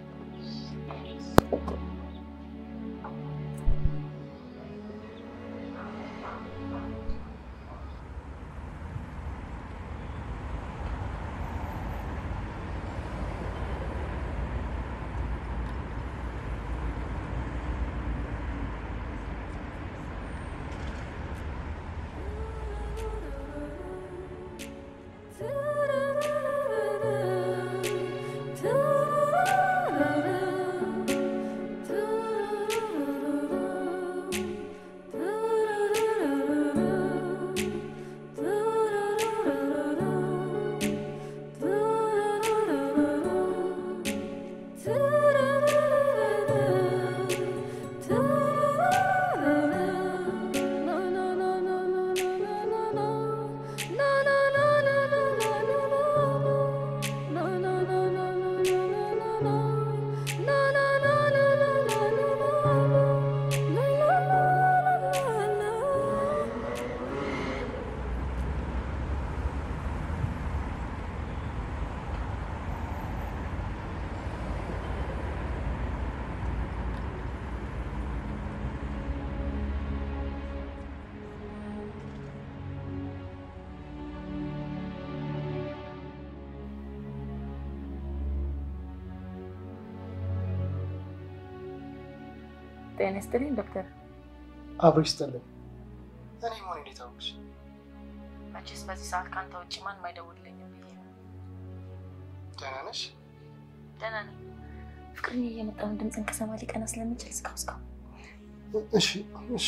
ጤና ይስጥልኝ ዶክተር። አብሮ ይስጥልኝ። እኔ መሆን እንዴት አወቅሽ? መቼስ በዚህ ሰዓት ከአንተ ውጭ ማንም አይደውልልኝም ብዬ ነው። ደህና ነሽ? ደህና ነኝ። ፍቅርዬ እየመጣውን ድምፅን ከሰማ ሊቀና ስለሚችል እስካሁን እስካሁን እሺ እሺ።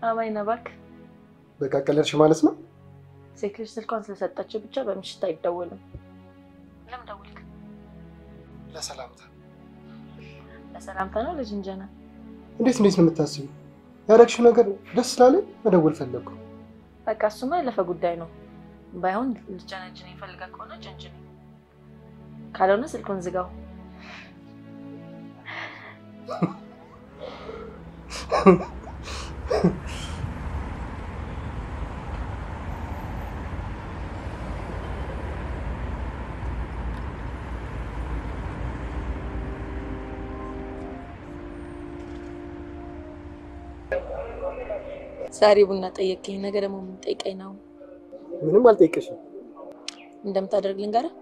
አማኝ ነህ እባክህ። በቃ ቀለድሽ ማለት ነው? ሴት ልጅ ስልኳን ስለሰጠችው ብቻ በምሽት አይደወልም። ለምን ደውልክ? ለሰላምታ። ለሰላምታ ነው ልጅ እንጀና። እንዴት እንዴት ነው የምታስቢው? ያደረግሽው ነገር ደስ ስላለኝ መደወል ፈለግኩ። በቃ እሱማ ያለፈ ጉዳይ ነው። ባይሆን ልጀነጅን ይፈልጋ ከሆነ ጀንጅን፣ ካልሆነ ስልኩን ዝጋው። ዛሬ ቡና ጠየቀኝ፣ ነገ ደግሞ ምን ጠይቀኝ ነው? ምንም አልጠይቅሽም። እንደምታደርግ ልንገርህ።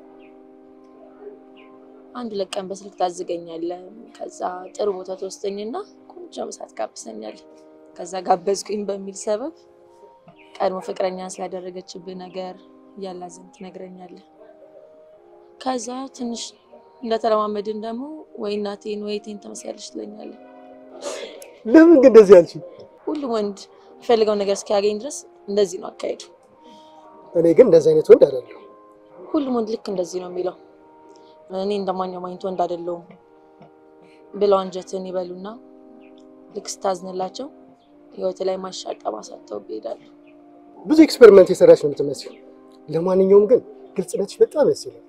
አንድ ሁለት ቀን በስልክ ታዝገኛለህ። ከዛ ጥሩ ቦታ ትወስደኝና ቆንጆ ምሳ ትጋብዘኛለህ። ከዛ ጋበዝኩኝ በሚል ሰበብ ቀድሞ ፍቅረኛ ስላደረገችብህ ነገር እያላዘን ትነግረኛለህ። ከዛ ትንሽ እንደተለማመድን ደግሞ ወይ እናቴን ወይ እቴን ትመስያለሽ ትለኛለህ። ለምን ግን እንደዚህ አልሽኝ? ሁሉም ወንድ የሚፈልገውን ነገር እስኪያገኝ ድረስ እንደዚህ ነው አካሄዱ። እኔ ግን እንደዚህ አይነት ወንድ አይደለሁ። ሁሉም ወንድ ልክ እንደዚህ ነው የሚለው። እኔ እንደማንኛውም አይነት ወንድ አይደለሁም ብለው አንጀትን ይበሉና ልክ ስታዝንላቸው ህይወት ላይ ማሻቀብ አሳተው ይሄዳሉ። ብዙ ኤክስፐሪመንት የሰራች ነው የምትመስለው። ለማንኛውም ግን ግልጽነትሽ በጣም ደስ ይላል።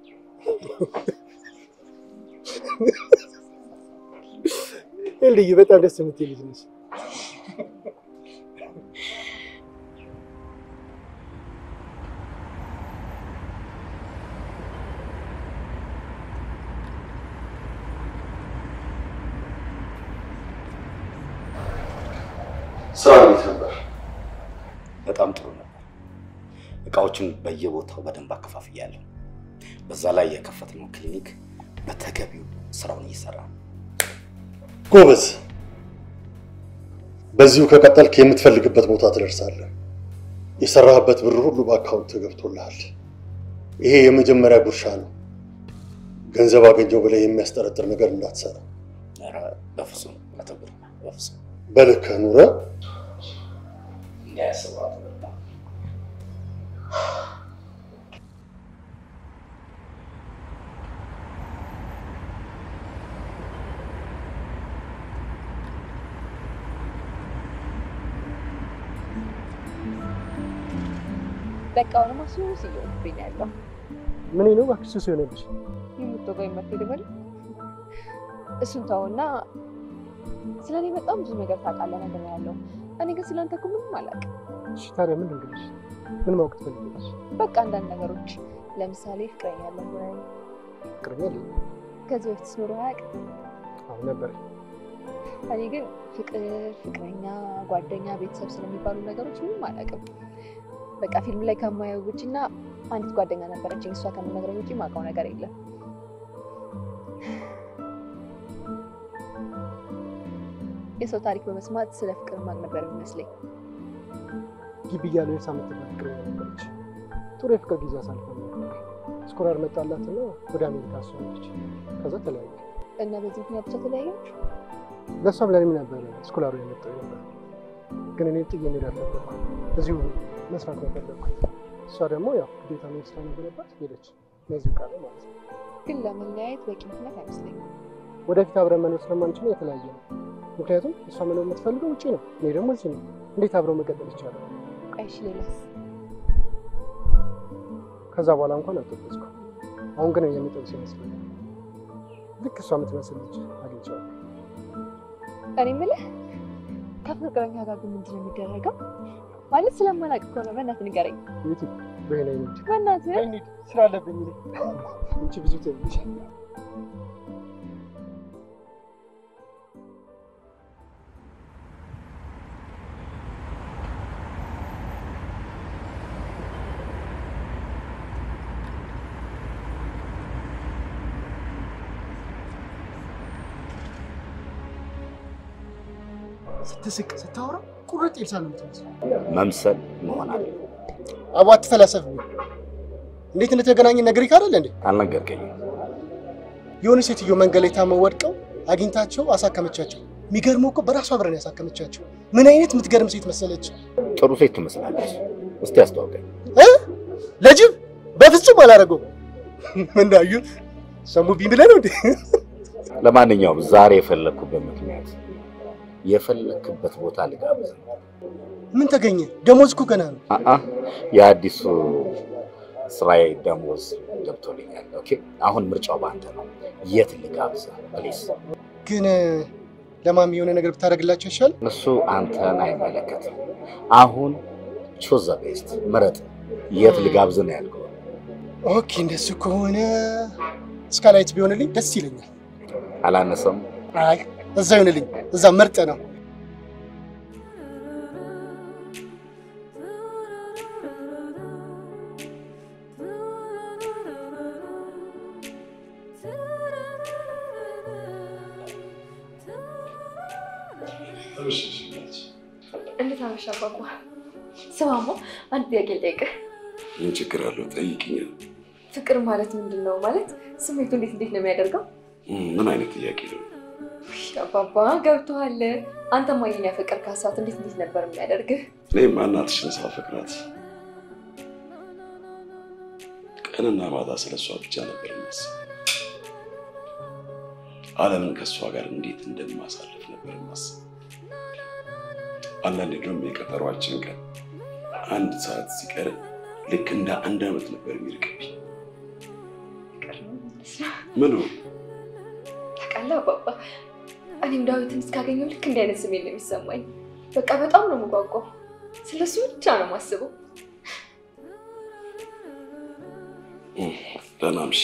ልዩ በጣም ደስ የምትል ልጅ ነች። ስራ እንዴት ነበር? በጣም ጥሩ ነበር። እቃዎችን በየቦታው በደንብ አከፋፍያለሁ። በዛ ላይ የከፈትነው ክሊኒክ በተገቢው ስራውን እየሰራ ነው። ጎበዝ። በዚሁ ከቀጠልክ የምትፈልግበት ቦታ ትደርሳለህ። የሰራህበት ብር ሁሉ በአካውንት ገብቶልሃል። ይሄ የመጀመሪያ ጉርሻ ነው። ገንዘብ አገኘው ብለህ የሚያስጠረጥር ነገር እንዳትሰራ። ኧረ በፍጹም አቶ ግርማ በፍጹም በልክህ ኑረህ እንዳያስቡ አቶ ግርማ። በቃ አሁንማ ሱስ እየሆንብኝ ነው ያለው። ምን ነው እባክሽ ሱስ የሆነብሽ? የምትወጋው የማትሄድ በል እሱን ተውና ስለ እኔ በጣም ብዙ ነገር ታውቃለህ ነገር ነው ያለው። እኔ ግን ስለ አንተ እኮ ምንም አላውቅም። እሺ ታዲያ ምን ልንገርሽ? ምን ማወቅ ትፈልጊያለሽ? በቃ አንዳንድ ነገሮች ለምሳሌ ፍቅረኛ አለህ ወይ? ፍቅረኛ የለኝም። ከዚህ በፊት ኖሮ አያውቅም። አሁን ነበር እኔ ግን ፍቅር፣ ፍቅረኛ፣ ጓደኛ፣ ቤተሰብ ስለሚባሉ ነገሮች ምንም አላውቅም። በቃ ፊልም ላይ ከማየው ውጭ እና አንዲት ጓደኛ ነበረችኝ። እሷ ከምነግረኝ ውጭ የማውቀው ነገር የለም። የሰው ታሪክ በመስማት ስለ ፍቅር ማቅ ነበር የሚመስለኝ። ግቢ እያለሁ የሳ የምትባል ፍቅረኛ ነበረች። ጥሩ የፍቅር ጊዜ አሳልፈን ነበር። ስኮላር መጣላትና ወደ አሜሪካ እሷ ሄደች። ከዛ ተለያዩ። እና በዚህ ምክንያት ብቻ ተለያያችሁ? ለእሷም ለእኔም ነበር ስኮላሩ የመጣው ነበር። ግን እኔ ጥዬ መሄድ አልፈለኩም። እዚሁ መስራት ነው የፈለግኩት። እሷ ደግሞ ያው ግዴታ መሄድ ስለነበረባት ሄደች። ለዚሁ ቃል ማለት ነው። ግን ለመለያየት በቂ ምክንያት አይመስለኝም። ወደፊት አብረን መኖር ስለማንችል የተለያየ ነው። ምክንያቱም እሷ መኖር የምትፈልገው ውጭ ነው፣ እኔ ደግሞ እዚህ ነው። እንዴት አብረው መቀጠል ይቻላል? ቆይ እሺ፣ ሌላስ? ከዛ በኋላ እንኳን አልጠበስኩም። አሁን ግን የሚጠብስ ይመስለኛል። ልክ እሷ የምትመስል ልጅ አግኝቻለሁ። እኔ የምልህ ከፍቅረኛ ጋር ግን ምንድን ነው የሚደረገው? ማለት ስለማላውቅ እኮ ነው። በእናትህ ንገረኝ። ቤቲ በሄና ይነድ በእናትህ እንሂድ፣ ስራ አለብኝ። እንቺ ብዙ ትንሽ ስትስቅ ስታወራ ቁርጥ ኤልሳ ነው የምትመስለው። መምሰል መሆን አለ አቦ አትፈላሰፍ። እንዴት እንደተገናኘን ነግሬህ አይደል እንዴ? አልነገርከኝም። የሆነ ሴትዮ መንገድ ላይ ታመው ወድቀው አግኝታቸው አሳከመቻቸው። የሚገርመው እኮ በራሷ ብረን ያሳከመቻቸው። ምን አይነት የምትገርም ሴት መሰለች። ጥሩ ሴት ትመስላለች። እስቲ አስተዋውቀኝ። እ? ለጅብ በፍጹም አላደረገው። ምናዩ ሰሙብኝ ብለህ ነው እንዴ? ለማንኛውም ዛሬ የፈለግኩበት ምክንያት የፈለግክበት ቦታ ልጋብዝ ነው። ምን ተገኘ? ደሞዝ እኮ ገና ነው። አአ የአዲሱ ስራዬ ደሞዝ ገብቶልኛል። ኦኬ አሁን ምርጫው በአንተ ነው። የት ልጋብዝ ፕሊዝ? ግን ለማሚ የሆነ ነገር ብታደርግላቸው ይሻል። እሱ አንተን አይመለከትም። አሁን ቹዝ ዘ ቤስት ምረጥ። የት ልጋብዝ ነው ያልከው? ኦኬ እንደሱ ከሆነ ስካላይት ቢሆንልኝ ደስ ይለኛል። አላነሰም? አይ እዛ ይሆንልኝ። እዛ ምርጥ ነው። እንዴት አመሻ አባባ? ስማማ አንድ ጥያቄ ልጠይቅህ። ምን ችግር አለው? ጠይቅኝ። ፍቅር ማለት ምንድን ነው? ማለት ስሜቱ እንዴት እንዴት ነው የሚያደርገው? ምን አይነት ጥያቄ ነው? ውይ አባባ ገብቶሃል። አንተ ማየን ያፈቀር ካሳት እንዴት እንዴት ነበር የሚያደርግህ? እኔም እናትሽን ሳፈቅራት ቀንና ማታ ስለ እሷ ብቻ ነበር የማስበው። ዓለምን ከእሷ ጋር እንዴት እንደማሳልፍ ነበር የማስበው። አንዳንዴ ደግሞ የቀጠሯችን ቀን አንድ ሰዓት ሲቀር ልክ እንደ አንድ ዓመት ነበር የሚርቅብኝ። ምኑ ታውቃለህ አባባ፣ እኔም ዳዊትን እስካገኘው ልክ እንዲህ አይነት ስሜት ነው የሚሰማኝ። በቃ በጣም ነው የምጓጓው። ስለሱ ብቻ ነው የማስበው። ደህና እምሽ።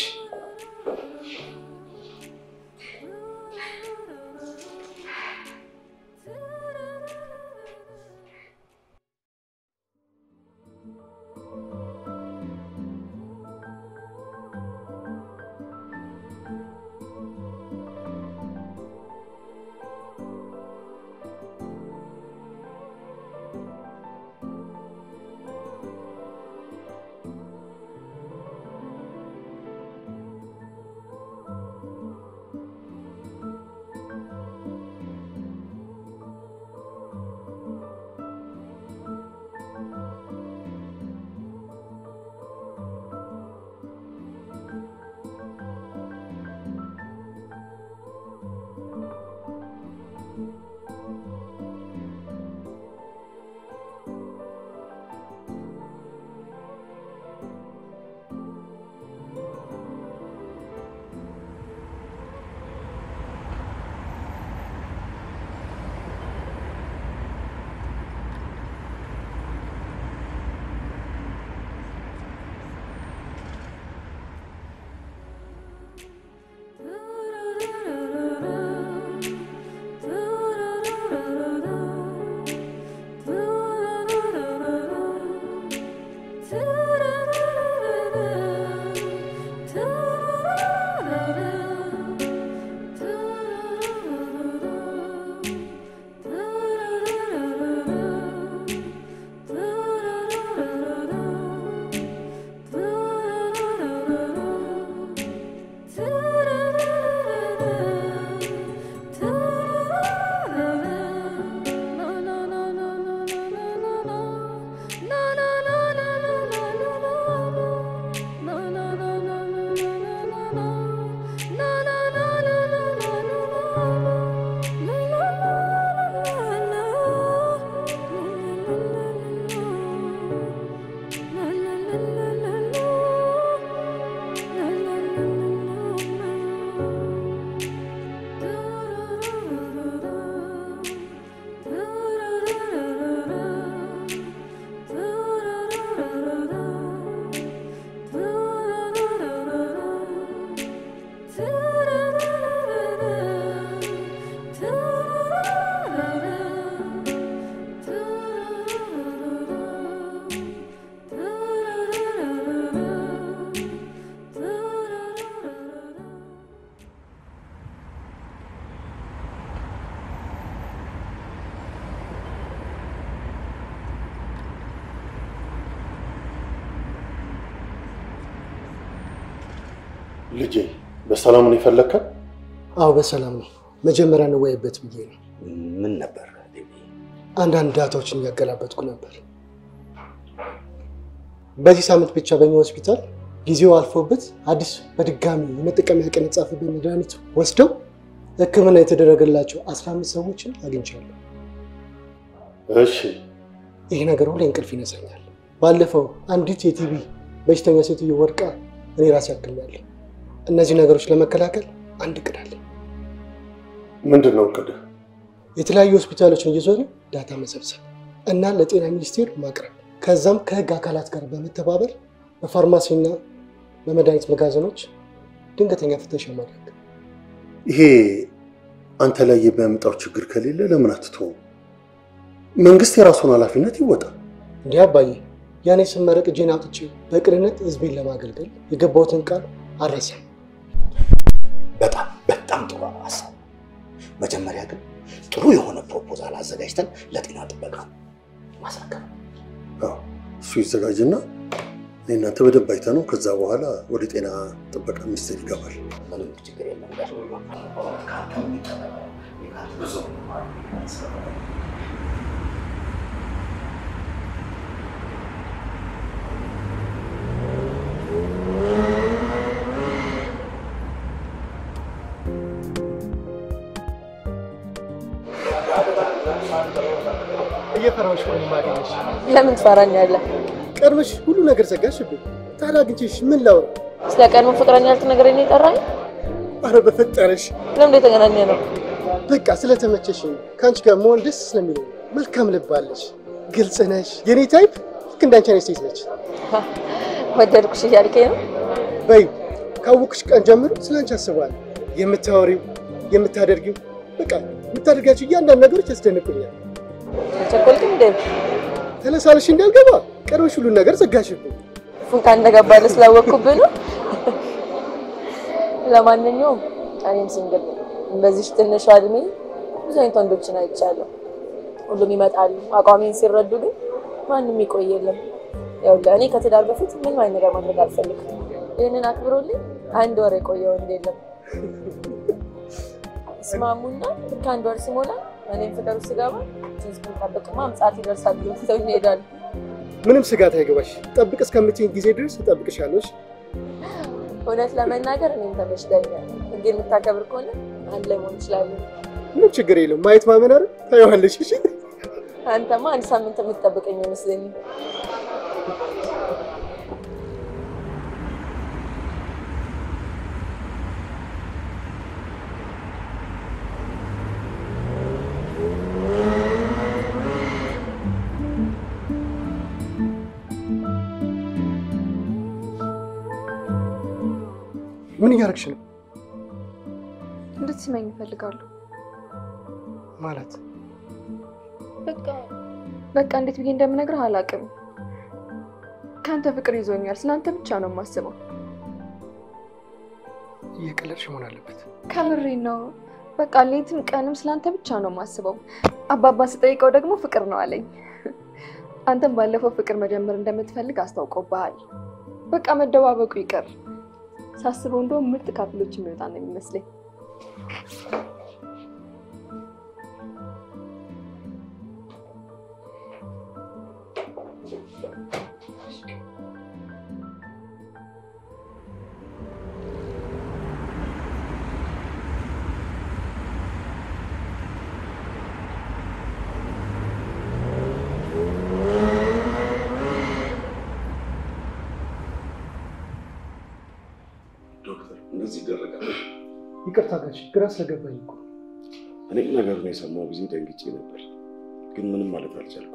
ልጄ በሰላም ነው የፈለግከን? አዎ በሰላም ነው። መጀመሪያ እንወያይበት ብዬ ነው። ምን ነበር ዴቪ? አንዳንድ ዳታዎችን እያገላበጥኩ ነበር። በዚህ ሳምንት ብቻ በእኛ ሆስፒታል ጊዜው አልፎበት አዲስ በድጋሚ የመጠቀሚያ ቀን የተጻፈበት መድኃኒት ወስደው ሕክምና የተደረገላቸው አስራ አምስት ሰዎችን አግኝቻለሁ። እሺ ይህ ነገር ሁሌ እንቅልፍ ይነሳኛል። ባለፈው አንዲት የቲቪ በሽተኛ ሴትዮ ወድቃ እኔ ራሴ አክሜያለሁ። እነዚህ ነገሮች ለመከላከል አንድ እቅድ አለኝ። ምንድን ነው እቅድህ? የተለያዩ ሆስፒታሎችን እየዞረ ዳታ መሰብሰብ እና ለጤና ሚኒስቴር ማቅረብ ከዛም ከህግ አካላት ጋር በመተባበር በፋርማሲና በመድኃኒት መጋዘኖች ድንገተኛ ፍተሻ ማድረግ። ይሄ አንተ ላይ የሚያመጣው ችግር ከሌለ ለምን አትተውም? መንግስት የራሱን ኃላፊነት ይወጣል። እንዲህ አባዬ፣ ያኔ ስመረቅ እጄን አውጥቼ በቅንነት ህዝቤን ለማገልገል የገባሁትን ቃል አልረሳም። በጣም በጣም ጥሩ ሀሳብ። መጀመሪያ ግን ጥሩ የሆነ ፕሮፖዛል አዘጋጅተን ለጤና ጥበቃ ማስረከብ። አዎ፣ እሱ ይዘጋጅና እኔ እናንተ በደንብ አይተነው ከዛ በኋላ ወደ ጤና ጥበቃ ሚኒስቴር ይገባል። ምንም ችግር የለም። ጋሽ ከአንተ የሚጠበቀው ብዙ እየፈራሁሽ ነው የማገኘሽ። ለምን ትፈራኛለህ? ቀድመሽ ሁሉ ነገር ዘጋሽብኝ። ታዲያ አግኝቼሽ ምን ላውራ? ስለ ቀድሞ ፍቅረኛ ያልተነገረኝ ነው የጠራኝ? አረ በፈጠረሽ ለምን የተገናኘ ነው? በቃ ስለተመቸሽ ነው። ከአንቺ ጋር መሆን ደስ ስለሚለኝ ነው። መልካም ልብ አለሽ፣ ግልጽ ነሽ። የኔ ታይፕ ልክ እንዳንቺ አይነት ሴት ነች። ወደድኩሽ እያልከኝ ነው? በይ ካወቅሽ ቀን ጀምሮ ስለ አንቺ አስባለሁ። የምታወሪው፣ የምታደርጊው፣ በቃ የምታደርጋቸው እያንዳንዱ ነገሮች ያስደንቁኛል። አልቸኮልክም እንዴ? ተለሳለሽ እንዳልገባ ቀድመሽ ሁሉን ነገር ዘጋሽብኝ። ፉንካ እንደገባልህ ስላወቅኩብህ ነው። ለማንኛውም እኔም ሲንግል ነኝ። በዚህ ትንሿ እድሜ ብዙ አይነት ወንዶችን አይቻለሁ። ሁሉም ይመጣሉ። አቋሜን ሲረዱ ግን ማንም ይቆይ የለም። ይኸውልህ እኔ ከትዳር በፊት ምንም አይነት ነገር ማድረግ አልፈልግም። ይህንን አክብሮልኝ አንድ ወር የቆየ ወንድ የለም። ይስማሙና ልክ አንድ ወር ሲሞላ እኔም ፍቅር ውስጥ ስገባ እስክንጠብቅማ ምጽአት ይደርሳል ብሎ ትተውኝ ይሄዳሉ። ምንም ስጋት አይገባሽ። ጠብቅ እስከምትይኝ ጊዜ ድረስ እጠብቅሻለሁ። እሺ? እውነት ለመናገር እኔም ተመችቶኛል። ህግ የምታከብር ከሆነ አንድ ላይ መሆን እንችላለን። ምንም ችግር የለም። ማየት ማመን አይደል? ታየዋለሽ። እሺ? አንተማ አንድ ሳምንት የምትጠብቀኝ አይመስለኝም። ምን እያደረግሽ ነው? እንድትስመኝ እፈልጋለሁ። ማለት በቃ በቃ እንዴት ብዬ እንደምነግርህ አላውቅም። ከአንተ ፍቅር ይዞኛል። ስለአንተ ብቻ ነው የማስበው። እየቀለድሽ መሆን አለበት። ከምሬ ነው። በቃ ሌትም ቀንም ስለአንተ ብቻ ነው የማስበው። አባባ ስጠይቀው ደግሞ ፍቅር ነው አለኝ። አንተም ባለፈው ፍቅር መጀመር እንደምትፈልግ አስታውቆብሃል። በቃ መደባበቁ ይቀር። ሳስበው እንደውም ምርጥ ካፕሎች የሚወጣ ነው የሚመስለኝ። ዶክተር እንደዚህ ይደረጋል? ይቅርታ ጋሽ፣ ግራ ስለገባኝ እኮ። እኔም ነገሩን የሰማው ጊዜ ደንግጬ ነበር፣ ግን ምንም ማለት አልቻልኩም።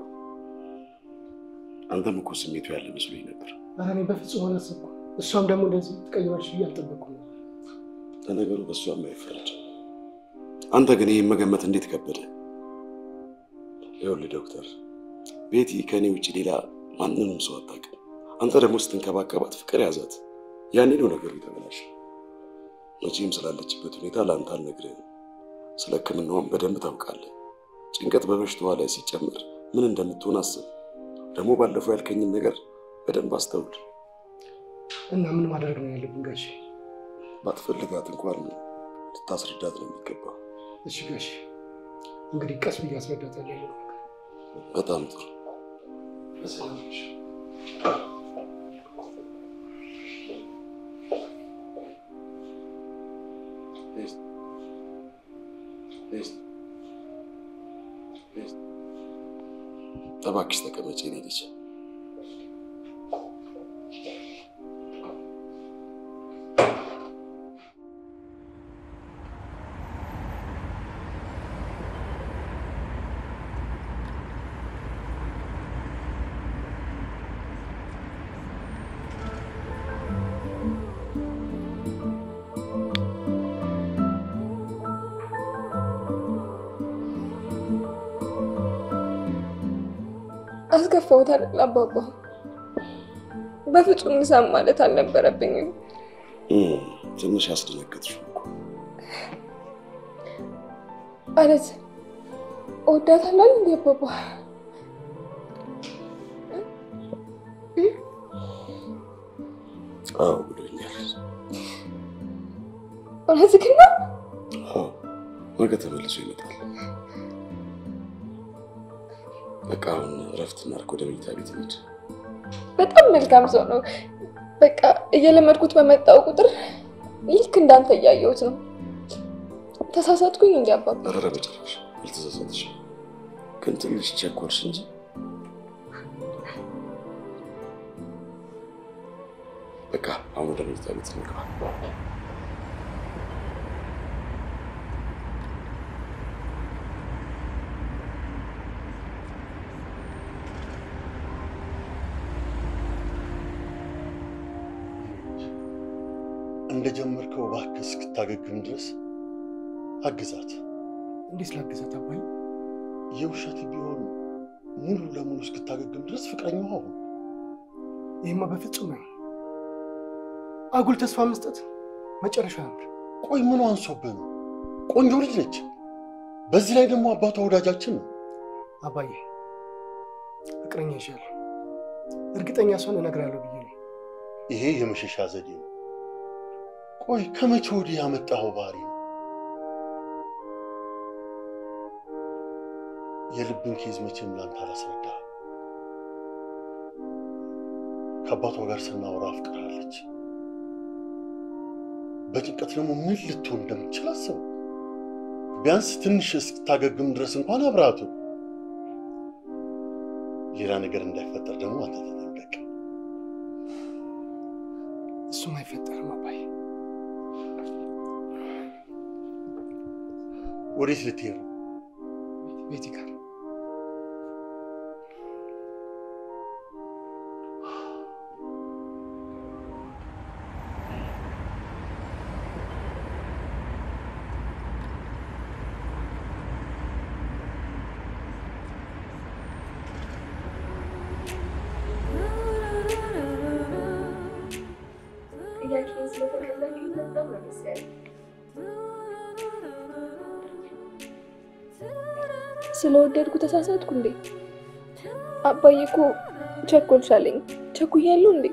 አንተም እኮ ስሜቱ ያለ መስሎኝ ነበር። ኧረ እኔ በፍጹም አላሰብኩም። እሷም ደግሞ እንደዚህ ትቀይራለሽ ብዬ አልጠበቅኩም ነበር። ለነገሩ በእሷ የማይፈረድ አንተ ግን ይህን መገመት እንዴት ከበደ? ይኸውልህ ዶክተር፣ ቤቲ ከእኔ ውጭ ሌላ ማንንም ሰው አታውቅም። አንተ ደግሞ ስትንከባከባት ፍቅር ያዛት። ያኔ ነው ነገሩ የተበላሸ። መቼም ስላለችበት ሁኔታ ለአንተ አልነግርህም። ስለ ሕክምናዋን በደንብ ታውቃለህ። ጭንቀት በበሽታዋ ላይ ሲጨምር ምን እንደምትሆን አስብ። ደግሞ ባለፈው ያልከኝን ነገር በደንብ አስተውል። እና ምን ማድረግ ነው ያለብን ጋሽ? ባትፈልጋት እንኳን ልታስረዳት ነው የሚገባው። እሺ ጋሽ፣ እንግዲህ ቀስ ብዬ አስረዳታለሁ። በጣም ጥሩ። በሰላም ነሽ? እባክሽ ተቀመጪ የኔ ልጅ። አስከፋሁት አይደል አባባ? በፍጹም ንሳም ማለት አልነበረብኝም። እም፣ ትንሽ ያስደነገጥሽው እኮ። ማለት እወዳታለሁ እንዴ አባባ? አዎ ብሎኛል። እውነትህን ነው? አዎ ነገ ተመልሶ ይመጣል። በቃ አሁን እረፍት እናድርግ፣ ወደ መኝታ ቤት እንሂድ። በጣም መልካም ሰው ነው። በቃ እየለመድኩት በመጣው ቁጥር ልክ እንዳንተ እያየሁት ነው። ተሳሳትኩኝ እንዲ አባባ? ኧረ በጭራሽ አልተሳሳትሽም፣ ግን ትንሽ ቸኮልሽ እንጂ በቃ አሁን ወደ መኝታ ቤት እንግባ። እንደጀመርከው እባክህ እስክታገግም ድረስ አግዛት። እንዴት ላግዛት አባዬ? የውሸት ቢሆን ሙሉ ለሙሉ እስክታገግም ድረስ ፍቅረኛዋ ሁን። ይህማ በፍጹም ነው። አጉል ተስፋ መስጠት መጨረሻ ያምር። ቆይ ምኑ አንሶብህ ነው? ቆንጆ ልጅ ነች። በዚህ ላይ ደግሞ አባቷ ወዳጃችን ነው። አባዬ ፍቅረኛ ይሻል እርግጠኛ ሰውን እነግራለሁ ብዬ ነው። ይሄ የመሸሻ ዘዴ ነው። ቆይ ከመቼ ወዲህ ያመጣኸው ባህሪ ነው? የልብን ኬዝ መቼም ላንተ አላስረዳ። ከአባቷ ጋር ስናወራ አፍቅራለች። በጭንቀት ደግሞ ምን ልትሆን እንደምትችል አስበው። ቢያንስ ትንሽ እስክታገግም ድረስ እንኳን አብራቱ። ሌላ ነገር እንዳይፈጠር ደግሞ አንተ ተጠንቀቅ። እሱም አይፈጠርም አባዬ። ወዴት ልትሄድ ነው? ቤቲ ጋር ጥያቄን ስለተቀበልኩኝ በጣም ነው ደስ ያለኝ። ስለወደድኩ ተሳሳትኩ እንዴ? አባዬ እኮ ቸኮልሻለኝ። ቸኩያለሁ እንዴ?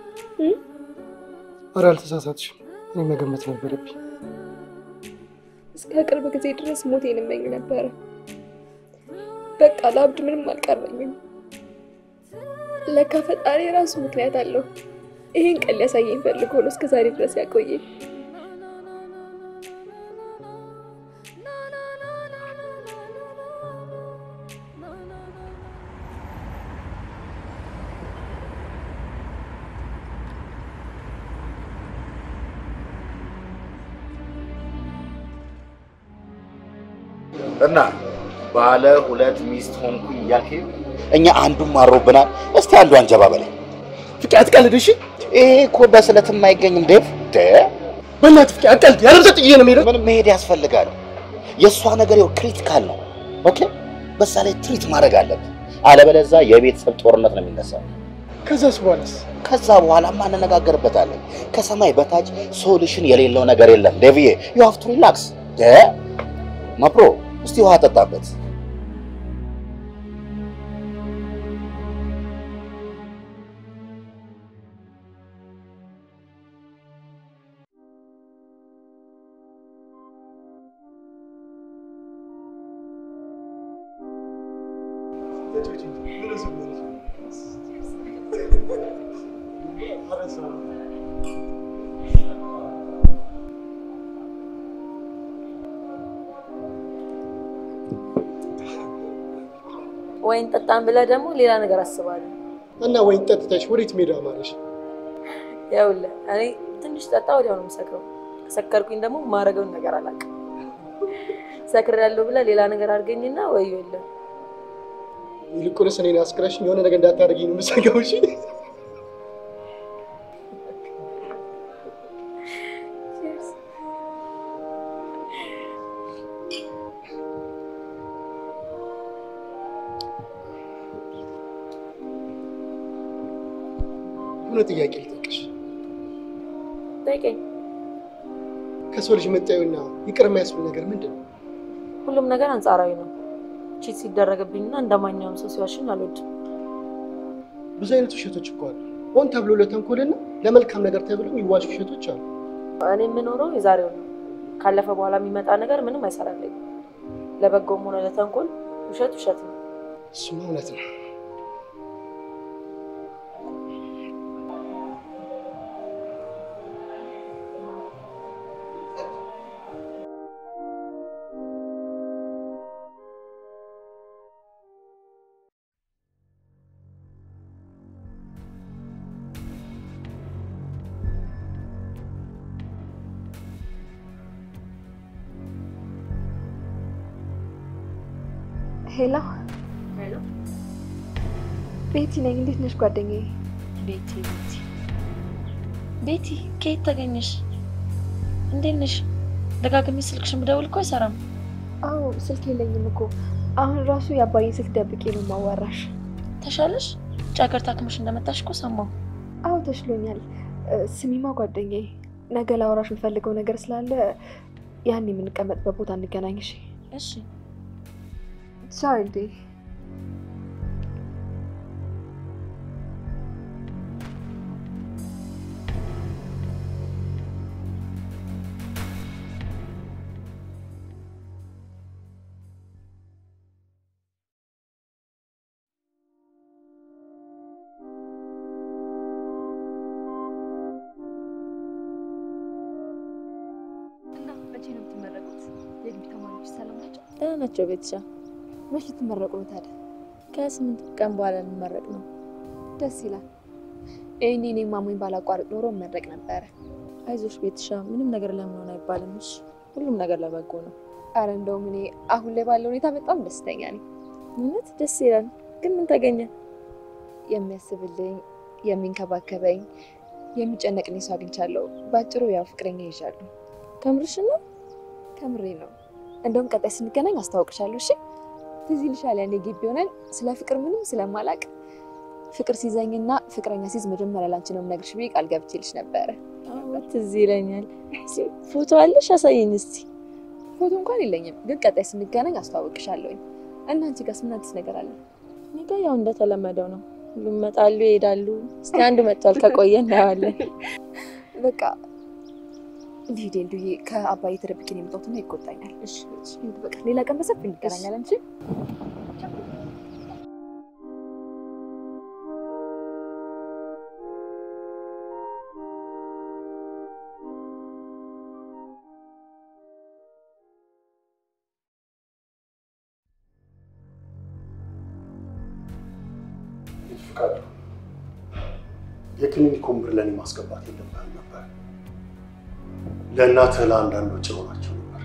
ኧረ አልተሳሳትሽም። እኔ መገመት ነበረብኝ። እስከ ቅርብ ጊዜ ድረስ ሞቴን እመኝ ነበረ። በቃ ለአብድ ምንም አልቀረኝም። ለካ ፈጣሪ የራሱ ምክንያት አለው። ይህን ቀን ሊያሳየኝ ፈልጎ ነው እስከ ዛሬ ድረስ ያቆየኝ። እና ባለ ሁለት ሚስት ሆንኩኝ እያልክ እኛ አንዱም አሮብናል። እስቲ አንዱ አንጀባ በላይ ፍቄ አትቀልድ እሺ። ይሄ እኮ በስለትም አይገኝም ዴቭ። ደ በእናትህ ፍቄ አትቀልድ። ያለብሰ ጥዬ ነው የምሄደው። ምን መሄድ ያስፈልጋል? የእሷ ነገር ይኸው ክሪቲካል ነው። ኦኬ፣ በዛ ላይ ትሪት ማድረግ አለብህ። አለበለዛ የቤተሰብ ጦርነት ነው የሚነሳው። ከዛስ በኋላስ? ከዛ በኋላማ እንነጋገርበታለን። ከሰማይ በታች ሶሉሽን የሌለው ነገር የለም ዴቪዬ። ዩ ሃቭ ቱ ሪላክስ። ደ ማፕሮ እስቲ ውሃ ጠጣበት። ወይን ጠጣን ብለህ ደግሞ ሌላ ነገር አስባለሁ። እና ወይን ጠጥተሽ ወዴት ሜዳ ማለሽ? ይኸውልህ እኔ ትንሽ ጠጣ ወዲያው ነው የምሰክረው። ከሰከርኩኝ ደግሞ ማረገውን ነገር አላውቅም። ሰክሬያለሁ ብለህ ሌላ ነገር አድርገኝና ወዮልህ። ይልቁንስ እኔን አስክረሽኝ የሆነ ነገር እንዳታደርጊኝ ነው የምሰጋው። እሺ የሆነ ጥያቄ ልጠይቅሽ። ጠይቀኝ። ከሰው ልጅ መጣዩና ይቅር የሚያስብል ነገር ምንድን ነው? ሁሉም ነገር አንጻራዊ ነው። ቺት ሲደረግብኝና እንደማንኛውም ሰው ሲዋሽኝ አልወድም። ብዙ አይነት ውሸቶች እኮ አሉ። ሆን ተብሎ ለተንኮልና ለመልካም ነገር ተብለው የሚዋሹ ውሸቶች አሉ። እኔ የምኖረው የዛሬው ነው። ካለፈ በኋላ የሚመጣ ነገር ምንም አይሰራልኝም። ለበጎም ሆነ ለተንኮል ውሸት ውሸት ነው። እሱማ እውነት ነው። ሄሎ ቤቲ ነኝ። እንዴት ነሽ ጓደኛዬ? ቤቲ ቤቲ ቤቲ፣ ከየት ተገኘሽ? እንዴት ነሽ? ደጋግሜ ስልክሽን ብደውል እኮ አይሰራም። አዎ ስልክ የለኝም እኮ አሁን ራሱ የአባዬን ስልክ ደብቄ ነው ማዋራሽ። ተሻለሽ? ውጭ ሀገር ታክመሽ እንደመጣሽ እኮ ሰማሁ። አዎ ተሽሎኛል። እ፣ ስሚማ ጓደኛዬ፣ ነገ ላወራሽ የምፈልገው ነገር ስላለ ያን የምንቀመጥበት ቦታ እንገናኝ። እሺ? እሺ ቻው እንዴ እና መቼ ነው የምትመረቁት? የግቢ ተማሪዎች ሰላም ናቸው? ደህና ናቸው ቤትሻ። መቼ ልትመረቁ ነው ታዲያ? ከስምንት ቀን በኋላ ልንመረቅ ነው። ደስ ይላል። ይህኔ እኔ ማሙኝ ባላቋርጥ ኖሮ መረቅ ነበረ። አይዞሽ ቤትሻ፣ ምንም ነገር ለምን ሆነ አይባልም። እሺ ሁሉም ነገር ለበጎ ነው። አረ እንደውም እኔ አሁን ላይ ባለው ሁኔታ በጣም ደስተኛ ነኝ። እውነት ደስ ይላል። ግን ምን ተገኘ? የሚያስብልኝ፣ የሚንከባከበኝ፣ የሚጨነቅልኝ ሰው አግኝቻለሁ። በአጭሩ ያው ፍቅረኛ ይዣለሁ። ከምርሽ ነው? ከምሬ ነው። እንደውም ቀጣይ ስንገናኝ አስታውቅሻለሁ። እሺ ትዝ ይልሻል ያኔ ግቢ ሆነን ስለ ፍቅር ምንም ስለማላቅ ፍቅር ሲዘኝና ፍቅረኛ ሲይዝ መጀመሪያ ላንቺ ነው የምነግርሽ ብዬ ቃል ገብቼልሽ ነበረ። አዎ ትዝ ይለኛል። እስኪ ፎቶ አለሽ? አሳየኝ እስቲ። ፎቶ እንኳን የለኝም፣ ግን ቀጣይ ስንገናኝ አስተዋውቅሻለሁኝ። እና አንቺ ጋርስ ምን አዲስ ነገር አለ? እኔ ጋ ያው እንደተለመደው ነው። ሁሉም ይመጣሉ ይሄዳሉ። እስኪ አንዱ መጥቷል፣ ከቆየ እናየዋለን። በቃ ልሂድ እንዱዬ፣ ከአባዬ ተደብቄ ነው የመጣሁትና ይቆጣኛል። እሺ በቃ ሌላ ቀን በሰፊ እንገናኛለን። እሺ ፍቃዱ የክሊኒኩን ብር ለእኔ ማስገባት የለብህም ነበር። ለእናትህ ለአንዳንድ ወጪ ሆናቸው ነበር።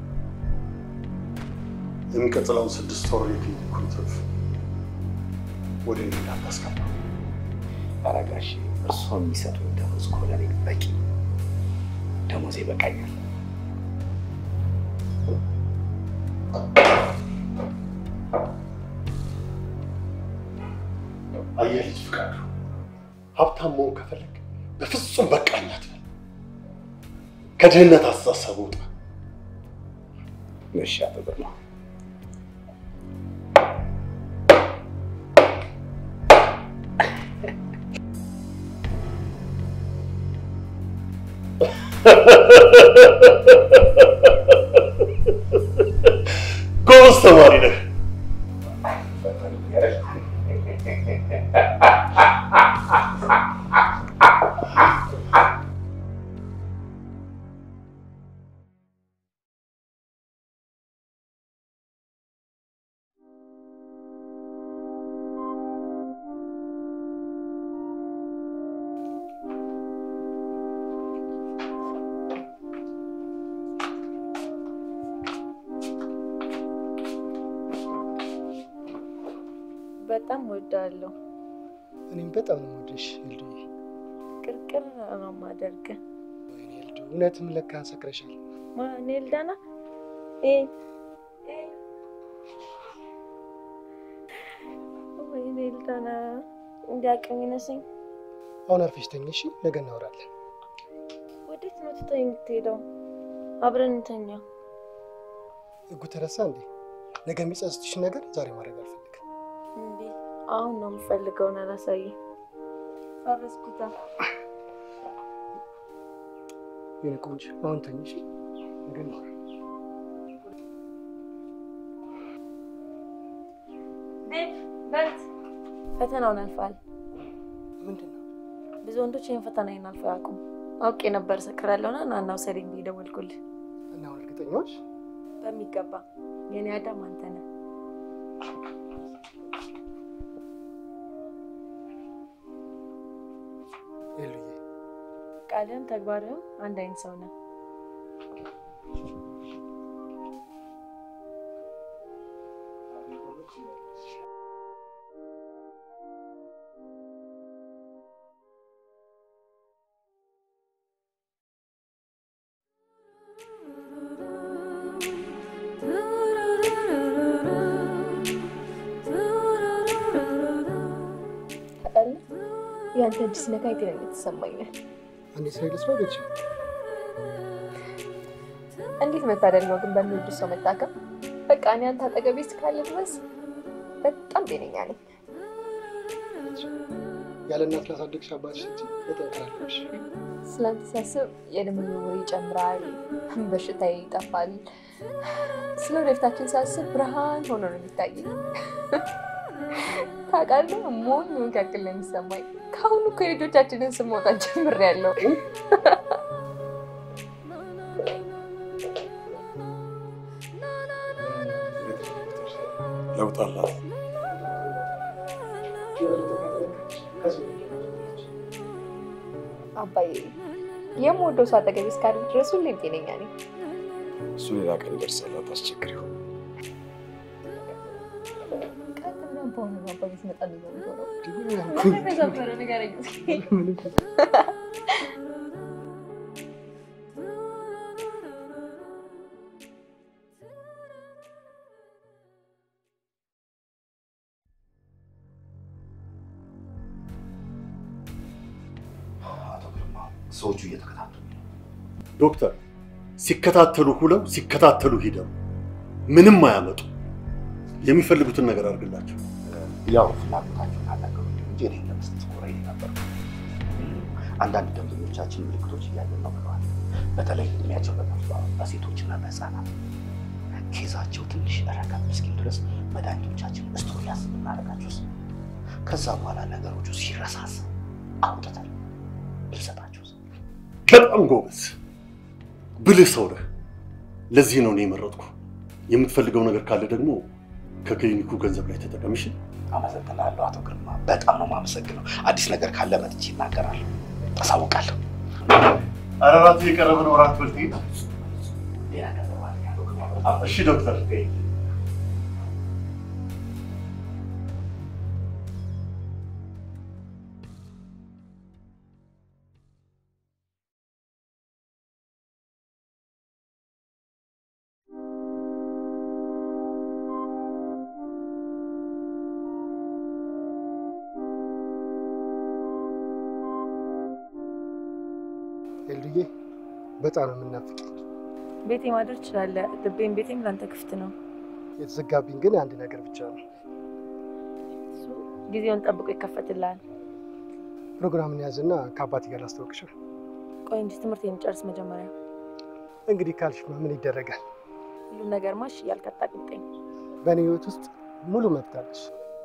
የሚቀጥለውን ስድስት ወር የክሊኒኩን ትርፍ ወደ እኔ እንዳታስገባ። ኧረ ጋሼ እርስዎ የሚሰጡኝ ደሞዝ እኮ ለእኔ በቂ ነው። ደሞዝ ይበቃኛል። አየህ ልጅ ፍቃዱ፣ ሀብታም መሆን ከፈለግ በፍጹም በቃኝ አትበል። ከድህነት አስተሳሰብ ውጣ። እሺ አቶ ግርማ ጎበዝ ተማሪ ነህ። ፈተኑ ያረግ በጣም ወዳለሁ። እኔም በጣም ነው የምወድሽ ኤልዱዬ። ቅርቅር ነው ማደርግ። ወይኔ ኤልዱ፣ እውነትም ለካ ሰክረሻል። ማን ኤልዳና? ወይኔ ኤልዳና እንዲያቅም ይነሰኝ። አሁን አርፈሽ ተኝ እሺ፣ ነገ እናወራለን። ወዴት ነው ትተኝ የምትሄደው? አብረን እንተኛ። ህጉ ተረሳ እንዴ? ነገ የሚጸጽትሽ ነገር ዛሬ ማድረግ አልፈልግም። እንዴ አሁን ነው የምፈልገውን አላሳየ ፈረስኩታ። የኔ ቆንጆ አሁን ተኝ እሺ፣ ነገ እናወራለን። ዴቭ በልት ፈተናውን አልፏል። ምንድን ነው? ብዙ ወንዶች ይህን ፈተና አልፈው አያውቁም። አውቄ ነበር ሰክራለሁና ና እና ውሰደኝ ብዬ ደወልኩልህ። እና አሁን እርግጠኛዎች በሚገባ የኔ አዳም አንተ ነህ። ኤሉዬ ቃልህም ተግባርህም አንድ አይነት ሰው ነህ። ታውቃለህ፣ የአንተ እጅ ሲነካ የጤንነት ይሰማኛል። አንዴ ስራ ልስራ ቤትሽ እንዴት መታደል ነው ግን በሚወዱ ሰው መታከም። በቃ እኔ አንተ አጠገቤ እስካለ ድረስ በጣም ጤነኛ ነኝ። ያለ እናት ላሳደግሽ አባትሽ ስትይ በጠንከራለሽ። ስለአንተ ሳስብ የደም ዝውውር ይጨምራል፣ በሽታዬ ይጠፋል። ስለ ወደፊታችን ሳስብ ብርሃን ሆኖ ነው የሚታየኝ። ታውቃለህ፣ ሞኝ መካከል ነው የሚሰማኝ። ከአሁኑ እኮ የልጆቻችንን ስም መውጣት ጀምሬያለሁ። ለውጥ አላት። አባዬ የምወደው ሰው አጠገቤ እስካለ ድረስ ሁሌም ጤነኛ ነኝ። እሱ ሌላ ቀን ይደርሳል፣ አታስቸግሪው። ቀጥ ብለን በሆነ ነው አባዬ ሲመጣ ነው የሚሆነው። ምንም ተሰበረ ንገረኝ እስኪ። አቶ ግርማ ሰዎቹ እየተከታተሉ ነው። ዶክተር ሲከታተሉ ሁለው ሲከታተሉ ሂደው ምንም አያመጡ። የሚፈልጉትን ነገር አድርግላቸው። ያው ፍላጎታቸውን አናገሩ እንጂ እኔ ለመስጠት ኮራይ ነበር። አንዳንድ ደንበኞቻችን ምልክቶች እያየን ነው ብለዋል። በተለይ እድሜያቸው በገፋ በሴቶችና በህፃናት ኬዛቸው ትንሽ ረከብ እስኪል ድረስ መድኃኒቶቻችን ስቶር ያስ ብናደርጋቸውስ ከዛ በኋላ ነገሮቹ ሲረሳስ አውጥተን ብንሰጣቸውስ? በጣም ጎበዝ ብልህ ሰው ነህ። ለዚህ ነው እኔ የመረጥኩ። የምትፈልገው ነገር ካለ ደግሞ ከክሊኒኩ ገንዘብ ላይ ተጠቀም። እሺ? አመሰግናለሁ አቶ ግርማ፣ በጣም ነው የማመሰግነው። አዲስ ነገር ካለ መጥቼ ይናገራለሁ፣ አሳውቃለሁ። ኧረ እራት እየቀረበ ነው። እራት በልተህ ሂድ። ሌላ ገንዘብ አለ አቶ ግርማ፣ በጣም እሺ ዶክተር። ኤልዱዬ በጣም ነው የምናፍቅኝ። ቤቴ ማደር ትችላለህ። ልቤም ቤቴም ለአንተ ክፍት ነው። የተዘጋብኝ ግን አንድ ነገር ብቻ ነው። እሱ ጊዜውን ጠብቆ ይከፈትልሃል። ፕሮግራምን ያዝና ከአባቴ ጋር ላስታውቅሻል። ቆይ እንጂ ትምህርት የሚጨርስ መጀመሪያ እንግዲህ ካልሽማ ምን ይደረጋል? ሁሉም ነገር ማሽ እያልክ አታቅምጠኝ። በእኔ ህይወት ውስጥ ሙሉ መብት አለሽ።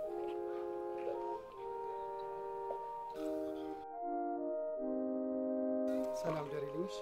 ሰላም ደሬልኝሽ።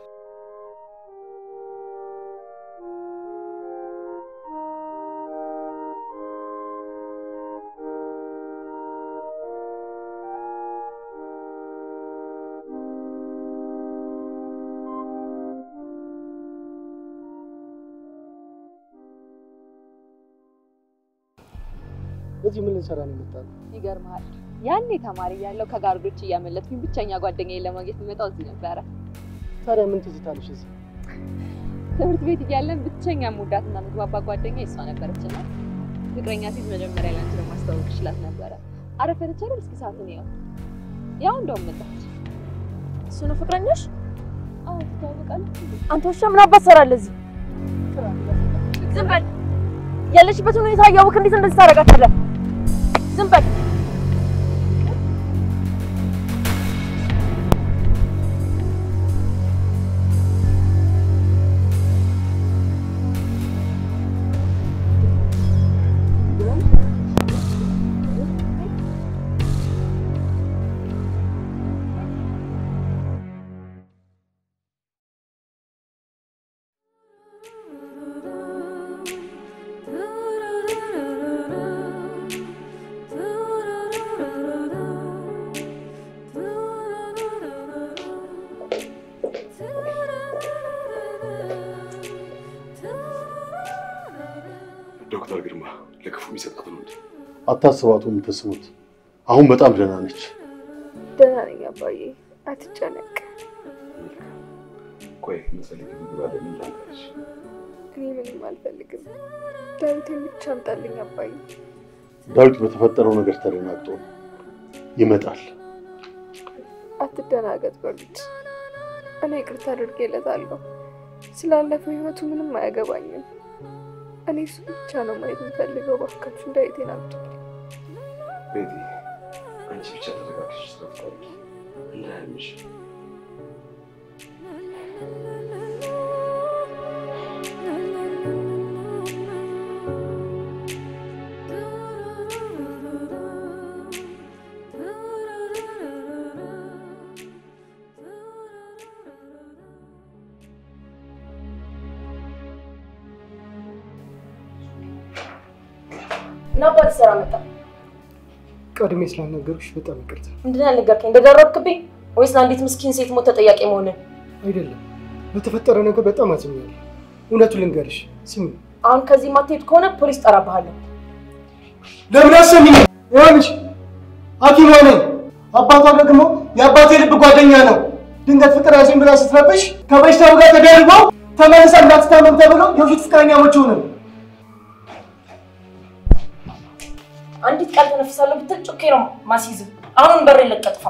እዚህ ምን ልንሰራ ነው የመጣነው? ይገርምሃል፣ ያኔ ተማሪ እያለሁ ከጋርዶች እያመለጥኩኝ ብቸኛ ጓደኛዬን ለማግኘት የምመጣው እዚህ ነበረ። ታዲያ ምን ትዝታለሽ እዚህ? ትምህርት ቤት እያለን ብቸኛ የምወዳትና ምግባባ ጓደኛ እሷ ነበረች እና ፍቅረኛ ሴት መጀመሪያ ላንቺ ለማስተዋወቅ ይችላት ነበረ። አረፈደች አይደል? እስኪ ሰዓቱን ያው ያው እንደውም መጣች። እሱ ነው ፍቅረኛሽ? አዎ ትታወቃለች። አንተ ውሻ ምን አባት ትሰራለህ እዚህ? ዝም በል። ያለሽበትን ሁኔታ እያወቅህ እንዴት እንደዚህ ታደርጋታለህ? ዝም በል። ዶክተር ግርማ ለክፉ የሚሰጣት ነው እንዴ? አታስባቱ የምትስሙት አሁን በጣም ደህና ነች። ደህና ነኝ አባዬ፣ አትጨነቅ። ቆይ የምትፈልጊው ምግብ አለ ምን ላምጣልሽ? እኔ ምንም አልፈልግም። ዳዊቴን ብቻ አምጣልኝ አባዬ። ዳዊት በተፈጠረው ነገር ተደናግጦ ነው። ይመጣል። አትደናገጥ በሉት። እኔ ይቅርታ አድርጌለታለሁ። ስላለፈው ህይወቱ ምንም አያገባኝም። እኔ እሱ ብቻ ነው ማየት የምፈልገው። እባካችሁ ዳዊቴን አምጡ። ቤቲ አንቺ ብቻ ተረጋግሽ ስለፍታቂ እንዳያምሽ ምን አባት ትሰራ መጣ? ቀድሜ ስላልነገሩሽ በጣም ይቅርታ። ምንድን ነው ያልነገርከኝ? እንደደረብክብኝ ወይስ ለአንዲት ምስኪን ሴት ሞት ተጠያቂ መሆንን? አይደለም በተፈጠረ ነገር በጣም አዝኛለሁ። እውነቱን ልንገርሽ፣ ስሚ፣ አሁን ከዚህ ማትሄድ ከሆነ ፖሊስ ጠራብሃለሁ። ለምን አሰሚኝ? ይኸውልሽ ሐኪሟ ነኝ። አባቷ ደግሞ የአባቴ ልብ ጓደኛ ነው። ድንገት ፍቅር ያዘኝ ብላ ስትረብሽ ከበሽታው ጋር ተደርበው ተመልሳ እንዳትታመም ተብሎ የውሸት ፍቅረኛሞች ሆነን አንዲት ቃል ተነፍሳለሁ ብትል ጩኬ ነው ማስይዝ። አሁን በር ለቀጥፋ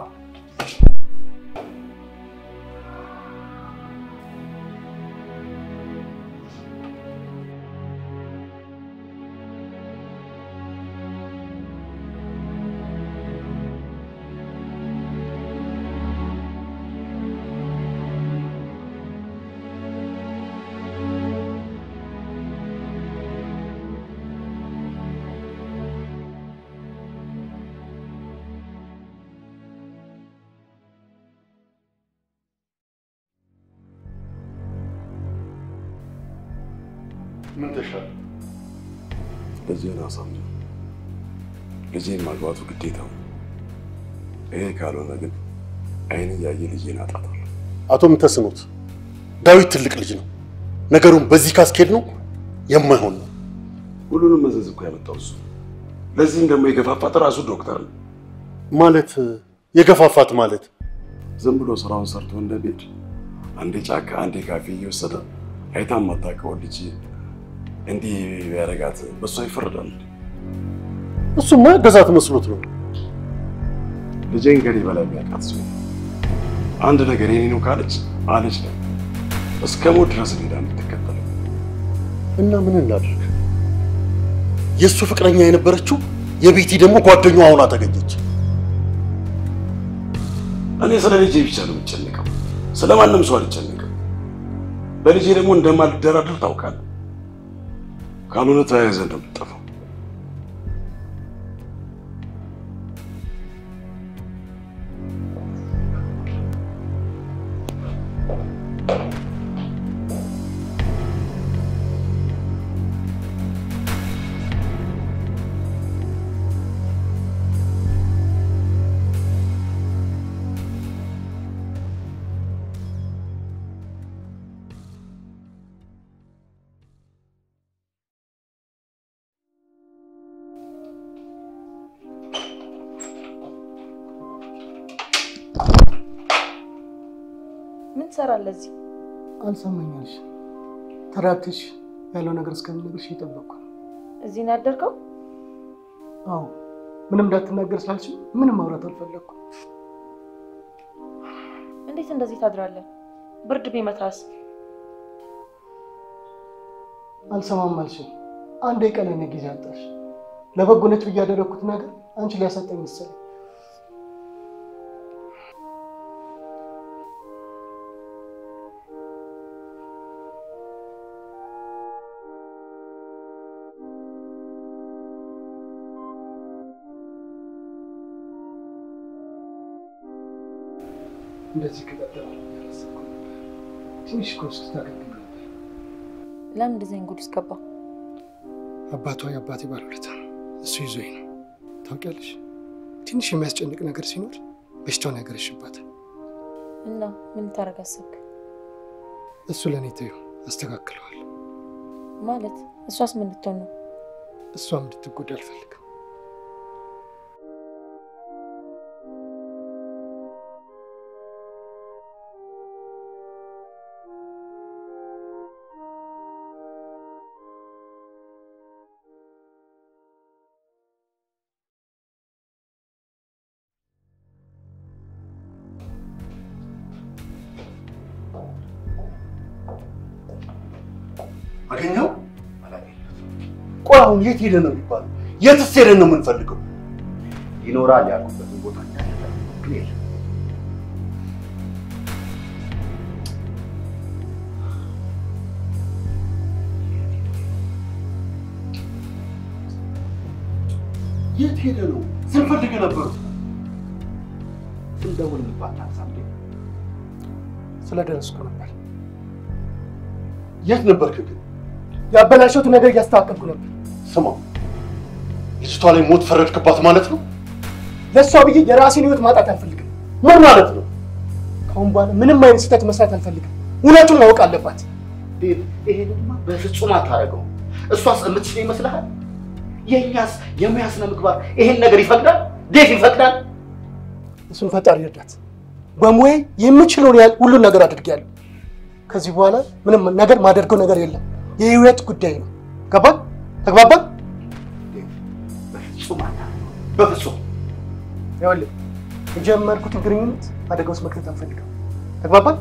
ምን ተሻለ? ልጄን አሳምነው ልጄን ማግባቱ ግዴታው ነው። ይሄ ካልሆነ ግን አይን እያየ ልጄን አጣታለሁ። አቶ ምንተስኖት ዳዊት ትልቅ ልጅ ነው። ነገሩን በዚህ ካስኬድ ነው የማይሆን ነው። ሁሉንም መዘዝ እኮ ያመጣው እሱ። ለዚህም ደግሞ የገፋፋት ራሱ ዶክተር ነው። ማለት የገፋፋት ማለት ዝም ብሎ ስራውን ሰርቶ እንደ ቤድ አንዴ ጫካ አንዴ ካፌ እየወሰደ አይታ የማታውቀውን ልጅ እንዲህ ቢያደርጋት በሷ ይፈረዳል። እሱማ ያገዛት መስሎት ነው። ልጄን ከኔ በላይ የሚያውቃት ሰው አንድ ነገር የኔ ነው ካለች አለች ነው እስከ ሞት ድረስ ሄዳ የምትከተለው። እና ምን እናድርግ? የእሱ ፍቅረኛ የነበረችው የቤቲ ደግሞ ጓደኛዋ ሆና ተገኘች። እኔ ስለ ልጄ ብቻ ነው የምጨነቀው፣ ስለ ማንም ሰው አልጨነቅም። በልጄ ደግሞ እንደማልደራደር ታውቃለህ። ካልሆነ ተያይዘህ እንደምትጠፋው ትሰራለህ እዚህ? አልሰማኛልሽ። ተረጋግተሽ ያለው ነገር እስከምነግርሽ እየጠበቅኩ ነው። እዚህ ነው ያደርከው? አዎ ምንም እንዳትናገር ስላልሽ ምንም ማውራት አልፈለግኩም። እንዴት እንደዚህ ታድራለህ? ብርድ ቢመታስ? አልሰማም አልሽኝ። አንድ የቀን እኔ ጊዜ አጣሽ። ለበጎነት ብዬ ያደረግኩት ነገር አንቺ ሊያሳጠኝ መሰለኝ። እንደዚህ ከቀጠለ ያላሰብኩ ነበር። ትንሽ እኮ ስታገግም ነበር። ለምን እንደዚህ አይነት ጉድ ውስጥ ገባ? አባቷ የአባቴ ባለውለታ ነው። እሱ ይዞኝ ነው። ታውቂያለሽ፣ ትንሽ የሚያስጨንቅ ነገር ሲኖር በሽታውን ያገረሽባታል። እና ምን ልታደርግ አሰብክ? እሱ ለእኔ ተይው፣ አስተካክለዋል። ማለት እሷስ ምን ልትሆን ነው? እሷም እንድትጎዳ አልፈልግም። አገኘው? ቆይ አሁን የት ሄደ ነው የሚባለው? የትስ ሄደን ነው የምንፈልገው? ይኖራል ያልኩበትን ቦታ ግን የለም። የት ሄደ ነው? ስንፈልግ ነበር። ስንደውል እንኳን ታንሳም ስለደረስኩ ነበር። የት ነበርክ ግን? ያበላሸሁት ነገር እያስተካከልኩ ነበር። ስማ፣ ልጅቷ ላይ ሞት ፈረድክባት ማለት ነው? ለእሷ ብዬ የራሴን ህይወት ማጣት አልፈልግም። ምን ማለት ነው? ከአሁን በኋላ ምንም አይነት ስህተት መስራት አልፈልግም። እውነቱን ማወቅ አለባት። ዴቭ፣ ይሄንማ በፍጹም አታደርገው። እሷስ የምትችል ይመስልሃል? የእኛስ የሙያ ስነ ምግባር ይሄን ነገር ይፈቅዳል? ዴቭ ይፈቅዳል? እሱን ፈጣሪ ይርዳት። በሙያ የምችለውን ያህል ሁሉን ነገር አድርጌያለሁ። ከዚህ በኋላ ምንም ነገር ማደርገው ነገር የለም። የህይወት ጉዳይ ነው። ገባን? ተግባባን? በፍጹም አታደርገው። በፍጹም ይኸውልህ የጀመርኩትን ግንኙነት አደጋ ውስጥ መክተት አልፈልግም። ተግባባን?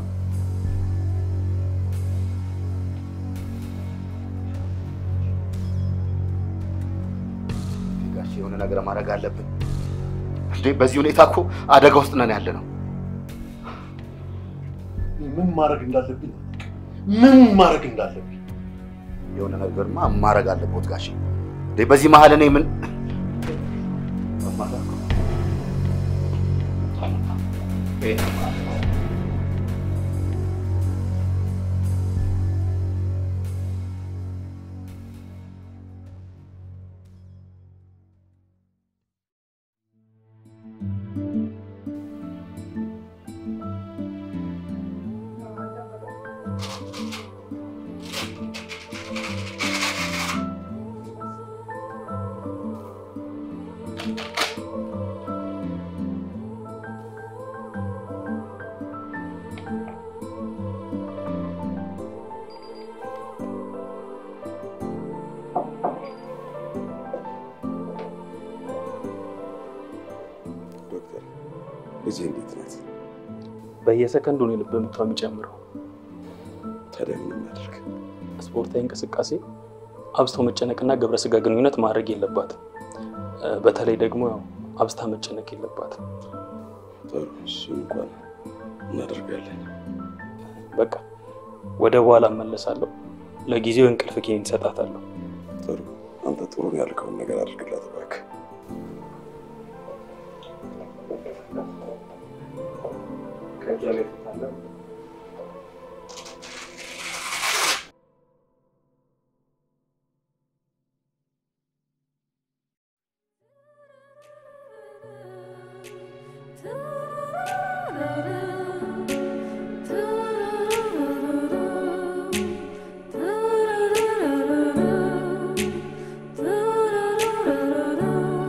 ጋሽ የሆነ ነገር ማድረግ አለብን እንዴ! በዚህ ሁኔታ እኮ አደጋ ውስጥ ነን ያለ ነው። ምን ማድረግ እንዳለብኝ ምን ማድረግ እንዳለብኝ የሆነ ነገርማ ማድረግ አለበት ጋሽ። እንዴ በዚህ መሀል እኔ ምን ዶክተር ልጄ እንዴት ናት? በየሰከንዱ ነው የልብ ምቷ የሚጨምረው። ታዲያ ምን እናድርግ? ስፖርታዊ እንቅስቃሴ፣ አብዝቶ መጨነቅና ግብረ ስጋ ግንኙነት ማድረግ የለባትም። እ፣ በተለይ ደግሞ ያው አብዝታ መጨነቅ የለባትም። ጥሩ፣ እሱ እንኳን እናደርጋለን። በቃ ወደ በኋላ እመለሳለሁ። ለጊዜው እንቅልፍ ኪኒን እሰጣታለሁ። ጥሩ፣ አንተ ጥሩ ነው ያልከውን ነገር አድርግላት እባክህ።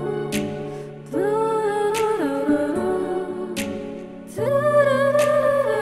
Da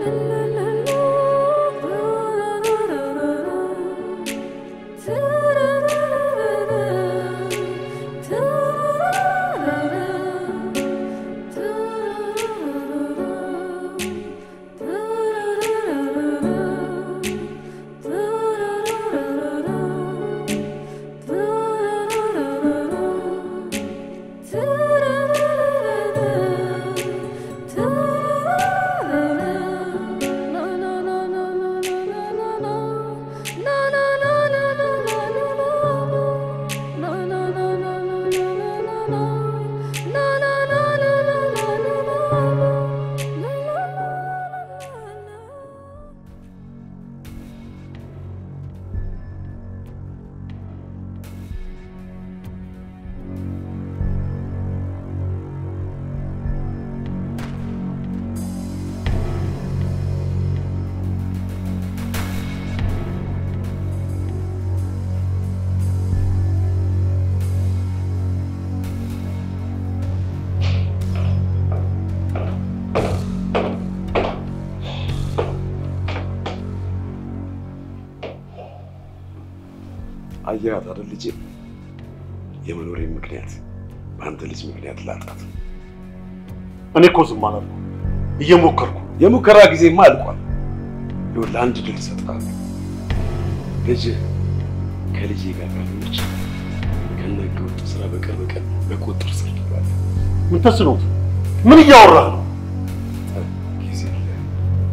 አየሃት አይደል ልጄ? የመኖሬ ምክንያት በአንተ ልጅ ምክንያት ላጣት። እኔ እኮ ዝም አላልኩም፣ እየሞከርኩ የሙከራ ጊዜማ አልቋል። ይኸውልህ አንድ ድል እሰጥሃለሁ። ልጅ ከልጄ ጋር ካልሆነች ከነ ህገወጥ ስራ በቀን በቀን በቁጥጥር ስር ትውላለህ። ምን ተስኖት? ምን እያወራህ ነው? ጊዜ የለህም።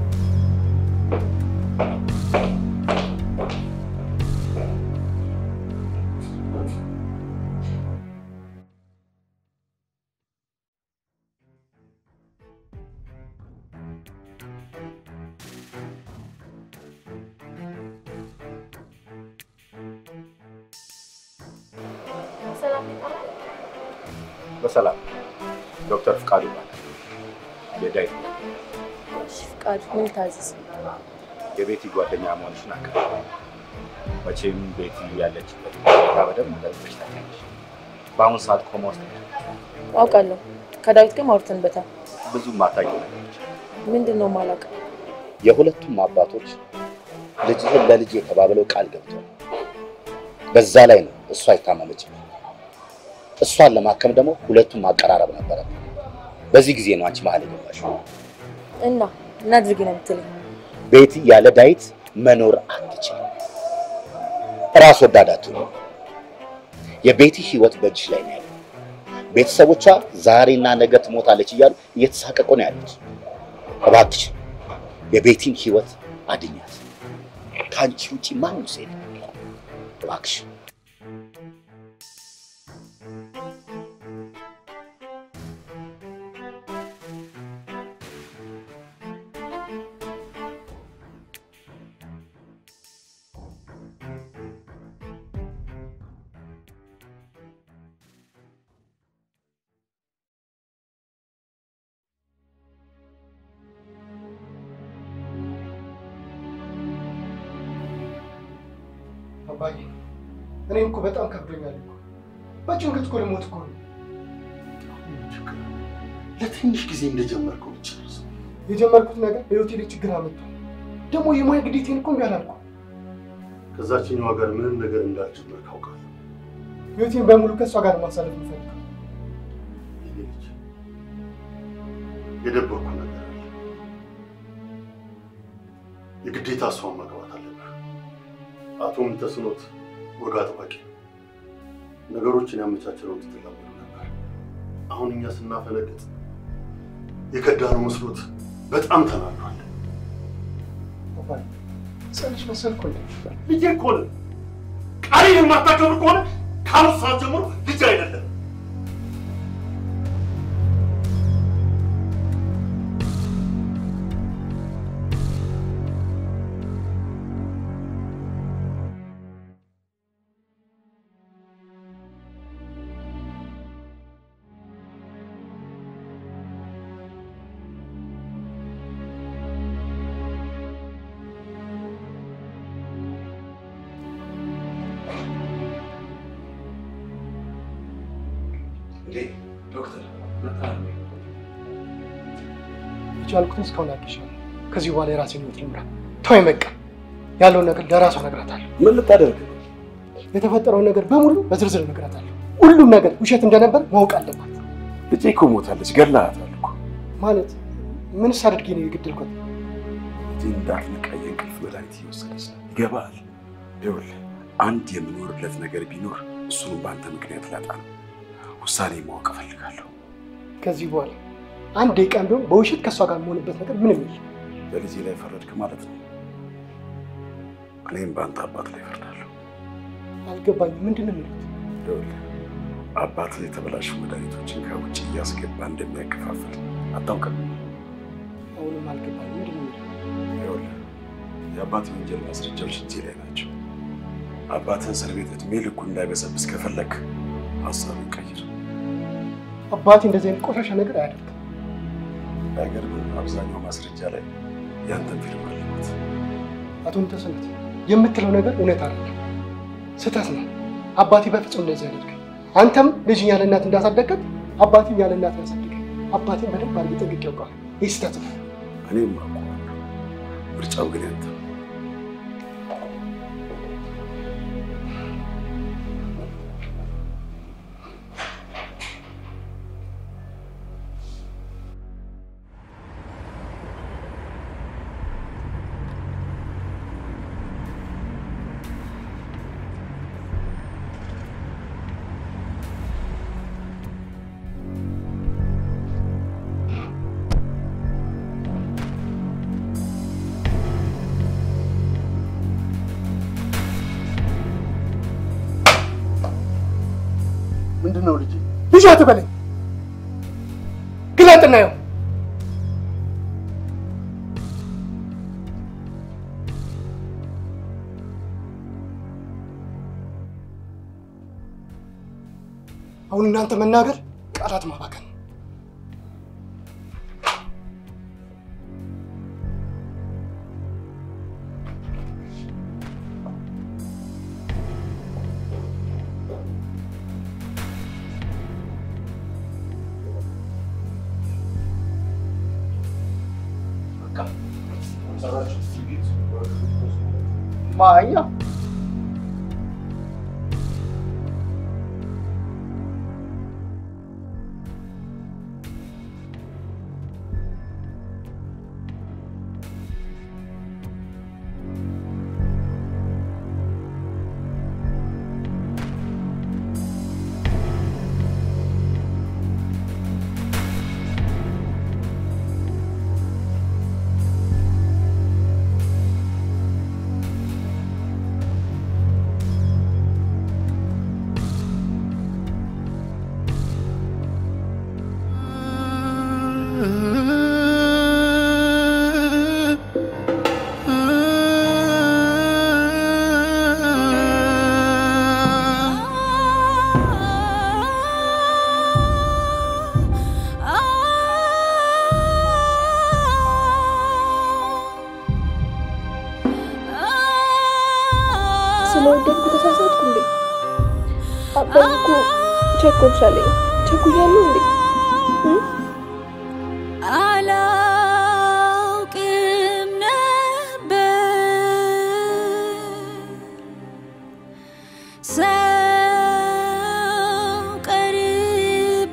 በሰላም ዶክተር ፍቃዱ ይባላል። የዳዊት ፍቃዱ ምን ታዘዝ? የቤቲ ጓደኛ መሆንሽን አውቃለሁ። መቼም ቤቲ ያለችበት ሁኔታ በደንብ ጠንቅቀሽ ታውቂያለሽ። በአሁኑ ሰዓት ኮማ ውስጥ ነች። አውቃለሁ። ከዳዊት ጋር አውርተንበታል። ብዙ ማታውቂው ነገሮች ምንድን ነው የማላውቀው? የሁለቱም አባቶች ልጅህን ለልጅ የተባብለው ቃል ገብተዋል። በዛ ላይ ነው እሷ የታመመችበት። እሷን ለማከም ደግሞ ሁለቱም ማቀራረብ ነበረ። በዚህ ጊዜ ነው አንቺ መሀል የገባሽው። እና እናድርግ ነው የምትለኝ? ቤቲ ያለ ዳዊት መኖር አትችልም። ራስ ወዳድ አትሁን። የቤቲ ህይወት በእጅሽ ላይ ነው ያለው። ቤተሰቦቿ ዛሬና ነገ ትሞታለች እያሉ እየተሳቀቁ ነው ያሉት። እባክሽ የቤቲን ህይወት አድኛት። ከአንቺ ውጪ ማንም ሰው የለም። እባክሽ አባዬ እኔም እኮ በጣም ከብዶኛል እኮ በጭንቀት እኮ ልሞት እኮ ነው። ለትንሽ ጊዜ እንደጀመርከው ብቻ ነው። የጀመርኩት ነገር በህይወቴ ላይ ችግር አመጣ። ደግሞ የሙያ ግዴታዬን እኮ እምቢ አላልኩም። ከዛችኛዋ ጋር ምንም ነገር እንዳልጀመርክ አውቃለሁ። ህይወቴን በሙሉ ከእሷ ጋር ማሳለፍ የምፈልገው የኔ ልጅ የደበርኩ ነገር አለ። የግዴታ እሷን ማግባት አለብህ። አቶ ምንተስኖት ወግ አጥባቂ ነው። ነገሮችን ያመቻቸለውን ስትላመዱ ነበር። አሁን እኛ ስናፈነግጥ የከዳነው መስሎት በጣም ተናዷል። አባዬ ጸልሽ መሰልኩ እንዴ? ልጄ እኮ ነህ። ቃሌን የማታከብር ከሆነ ከአሁን ሰዓት ጀምሮ ልጅ አይደለም። እንዴ ዶክተር መጣህ? የቻልኩትን እስካሁን አድርጌሻለሁ። ከዚህ በኋላ የራሴን ህይወት ልምራ። ተወኝ በቃ። ያለውን ነገር ለራሷ እነግራታለሁ። ምን ልታደርግ? የተፈጠረውን ነገር በሙሉ በዝርዝር እነግራታለሁ። ሁሉም ነገር ውሸት እንደነበር ማወቅ አለባት። ልጄ እኮ ሞታለች፣ ገላሃታል እኮ። ማለት ምንስ አድርጌ ነው የገደልኳት? ልጄ እንዳትነቃ የእንቅልፍ መድኃኒት እየወሰደች ነው። ይገባሃል? ይኸውልህ አንድ የምኖርለት ነገር ቢኖር እሱንም በአንተ ምክንያት ላጣ ነው። ውሳኔ ማወቅ እፈልጋለሁ። ከዚህ በኋላ አንድ ደቂቃ ቢሆን በውሸት ከእሷ ጋር የምሆንበት ነገር ምንም የለም። በልጄ ላይ ፈረድክ ማለት ነው። እኔም በአንተ አባት ላይ ፈርዳለሁ። አልገባኝም። ምንድን ነው የሚሉት? ይኸውልህ አባትህ የተበላሹ መድኃኒቶችን ከውጭ እያስገባ እንደሚያከፋፍል አታውቅም? አሁንም አልገባኝም። ምንድን ነው የሚሉት? ይኸውልህ የአባትህ ወንጀል ማስረጃዎች እጄ ላይ ናቸው። አባትህ እስር ቤት እድሜ ልኩ እንዳይበሰብስ ከፈለክ ሀሳብን ቀይር። አባቴ እንደዚህ አይነት ቆሻሻ ነገር አያደርግም። አይገርምም? አብዛኛው ማስረጃ ላይ ያንተን ፊርማ አለበት። አቶ ንተስነት የምትለው ነገር እውነት አይደለም፣ ስህተት ነው። አባቴ በፍጹም እንደዚህ አያደርግም። አንተም ልጅ ያለ እናት እንዳሳደግከት አባቴም ያለ እናት ያሳደገ አባቴን በደንብ አድርጌ ጠንቅቄ ያውቀዋል። ይህ ስህተት ነው። እኔም አውቀዋለሁ። ምርጫው ግን ያንተ ነው። ምንድን ነው ልጅ? ልጅ አትበለኝ፣ ግለጥ እናየው። አሁን እናንተ መናገር ቃላት ማባከን ነው። ማኛ ስለወደድኩ ተሳሳትኩ እንዴ? አባዬ እኮ ቸኮልሽ አለኝ። ቸኩያለሁ እንዴ? እ? አላውቅም ነበር ሰው ቀርቤ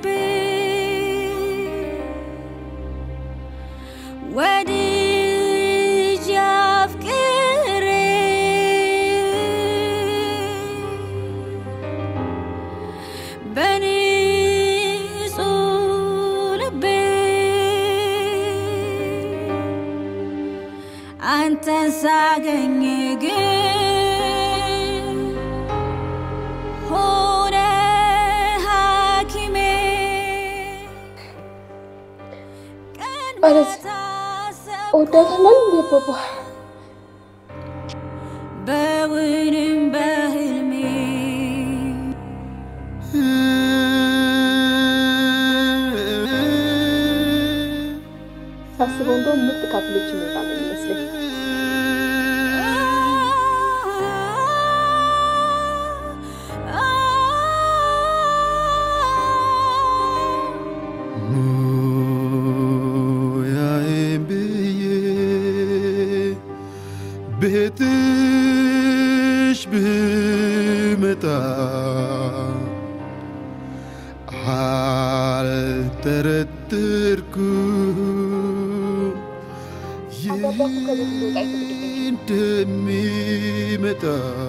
ወድጄ አፍቅሬ በንጹህ ልቤ አንተን ሳገኝ ግን ሆነ ሐኪሜ ማለት እወዳታለሁ እንዴ አባባ? በውንም በህልሜ ሳስበው እንደውም ምርጥ ካፕሎች የሚወጣ ነው የሚመስለኝ። ሙያዬን ብዬ ቤትሽ ብመጣ አልጠረጠርኩም እንደሚመጣ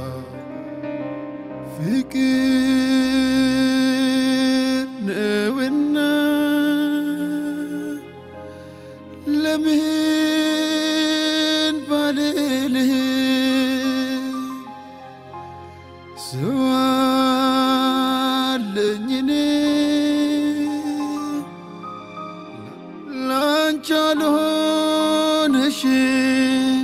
ፍቅር ነውና ለምን ባልልህ ሰው አለኝ እኔ ላንቺ አልሆንሽም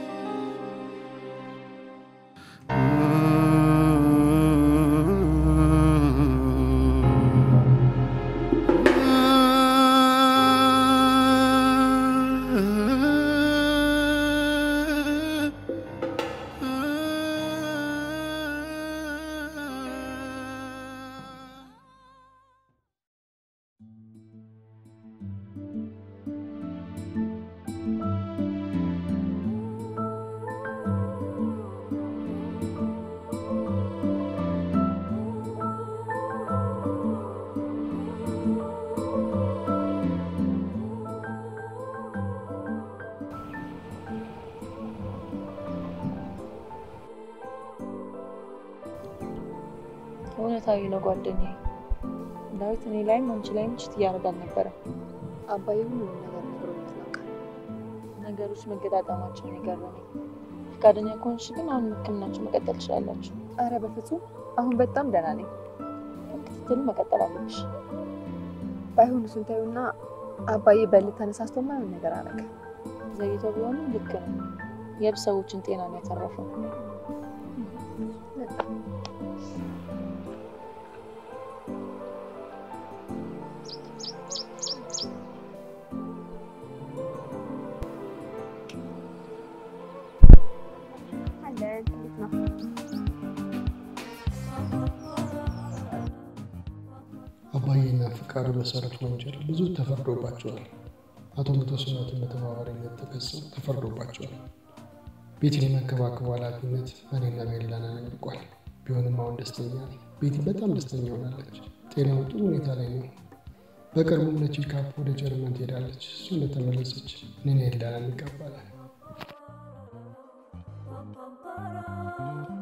እውነታዊ ነው ጓደኛዬ። ዳዊት እኔ ላይም አንቺ ላይም ችት እያደረገ አልነበረም። አባዬ ሁሉንም ነገር ነግሮኛል። አውቃለሁ። ነገሮች መገጣጠማቸውን የገረመኝ። ፈቃደኛ ከሆንሽ ግን አሁን ሕክምናችሁ መቀጠል ትችላላችሁ። አረ በፍጹም አሁን በጣም ደህና ነኝ። ክትትል መቀጠል አለብሽ። ባይሆን እሱን ተይውና አባዬ በልህ ተነሳስቶ ማይሆን ነገር አደረገ። ዘግይቶ ቢሆንም ልክ ነው። የብዙ ሰዎችን ጤና ነው ያተረፈው። አባዬና ፍቃዱ በሰሩት ወንጀል ብዙ ተፈርዶባቸዋል። አቶ ምተስኖትን በተባባሪነት ተከሰው ተፈርዶባቸዋል። ቤቲን የመንከባከቡ ኃላፊነት እኔና ሜላና ነልቋል። ቢሆንም አሁን ደስተኛ ነኝ። ቤቲ በጣም ደስተኛ ሆናለች። ጤናው ጥሩ ሁኔታ ላይ ነው። በቅርቡም ለቼካፕ ወደ ጀርመን ትሄዳለች። እሱ እንደተመለሰች እኔና ኤልዳና እንጋባለን።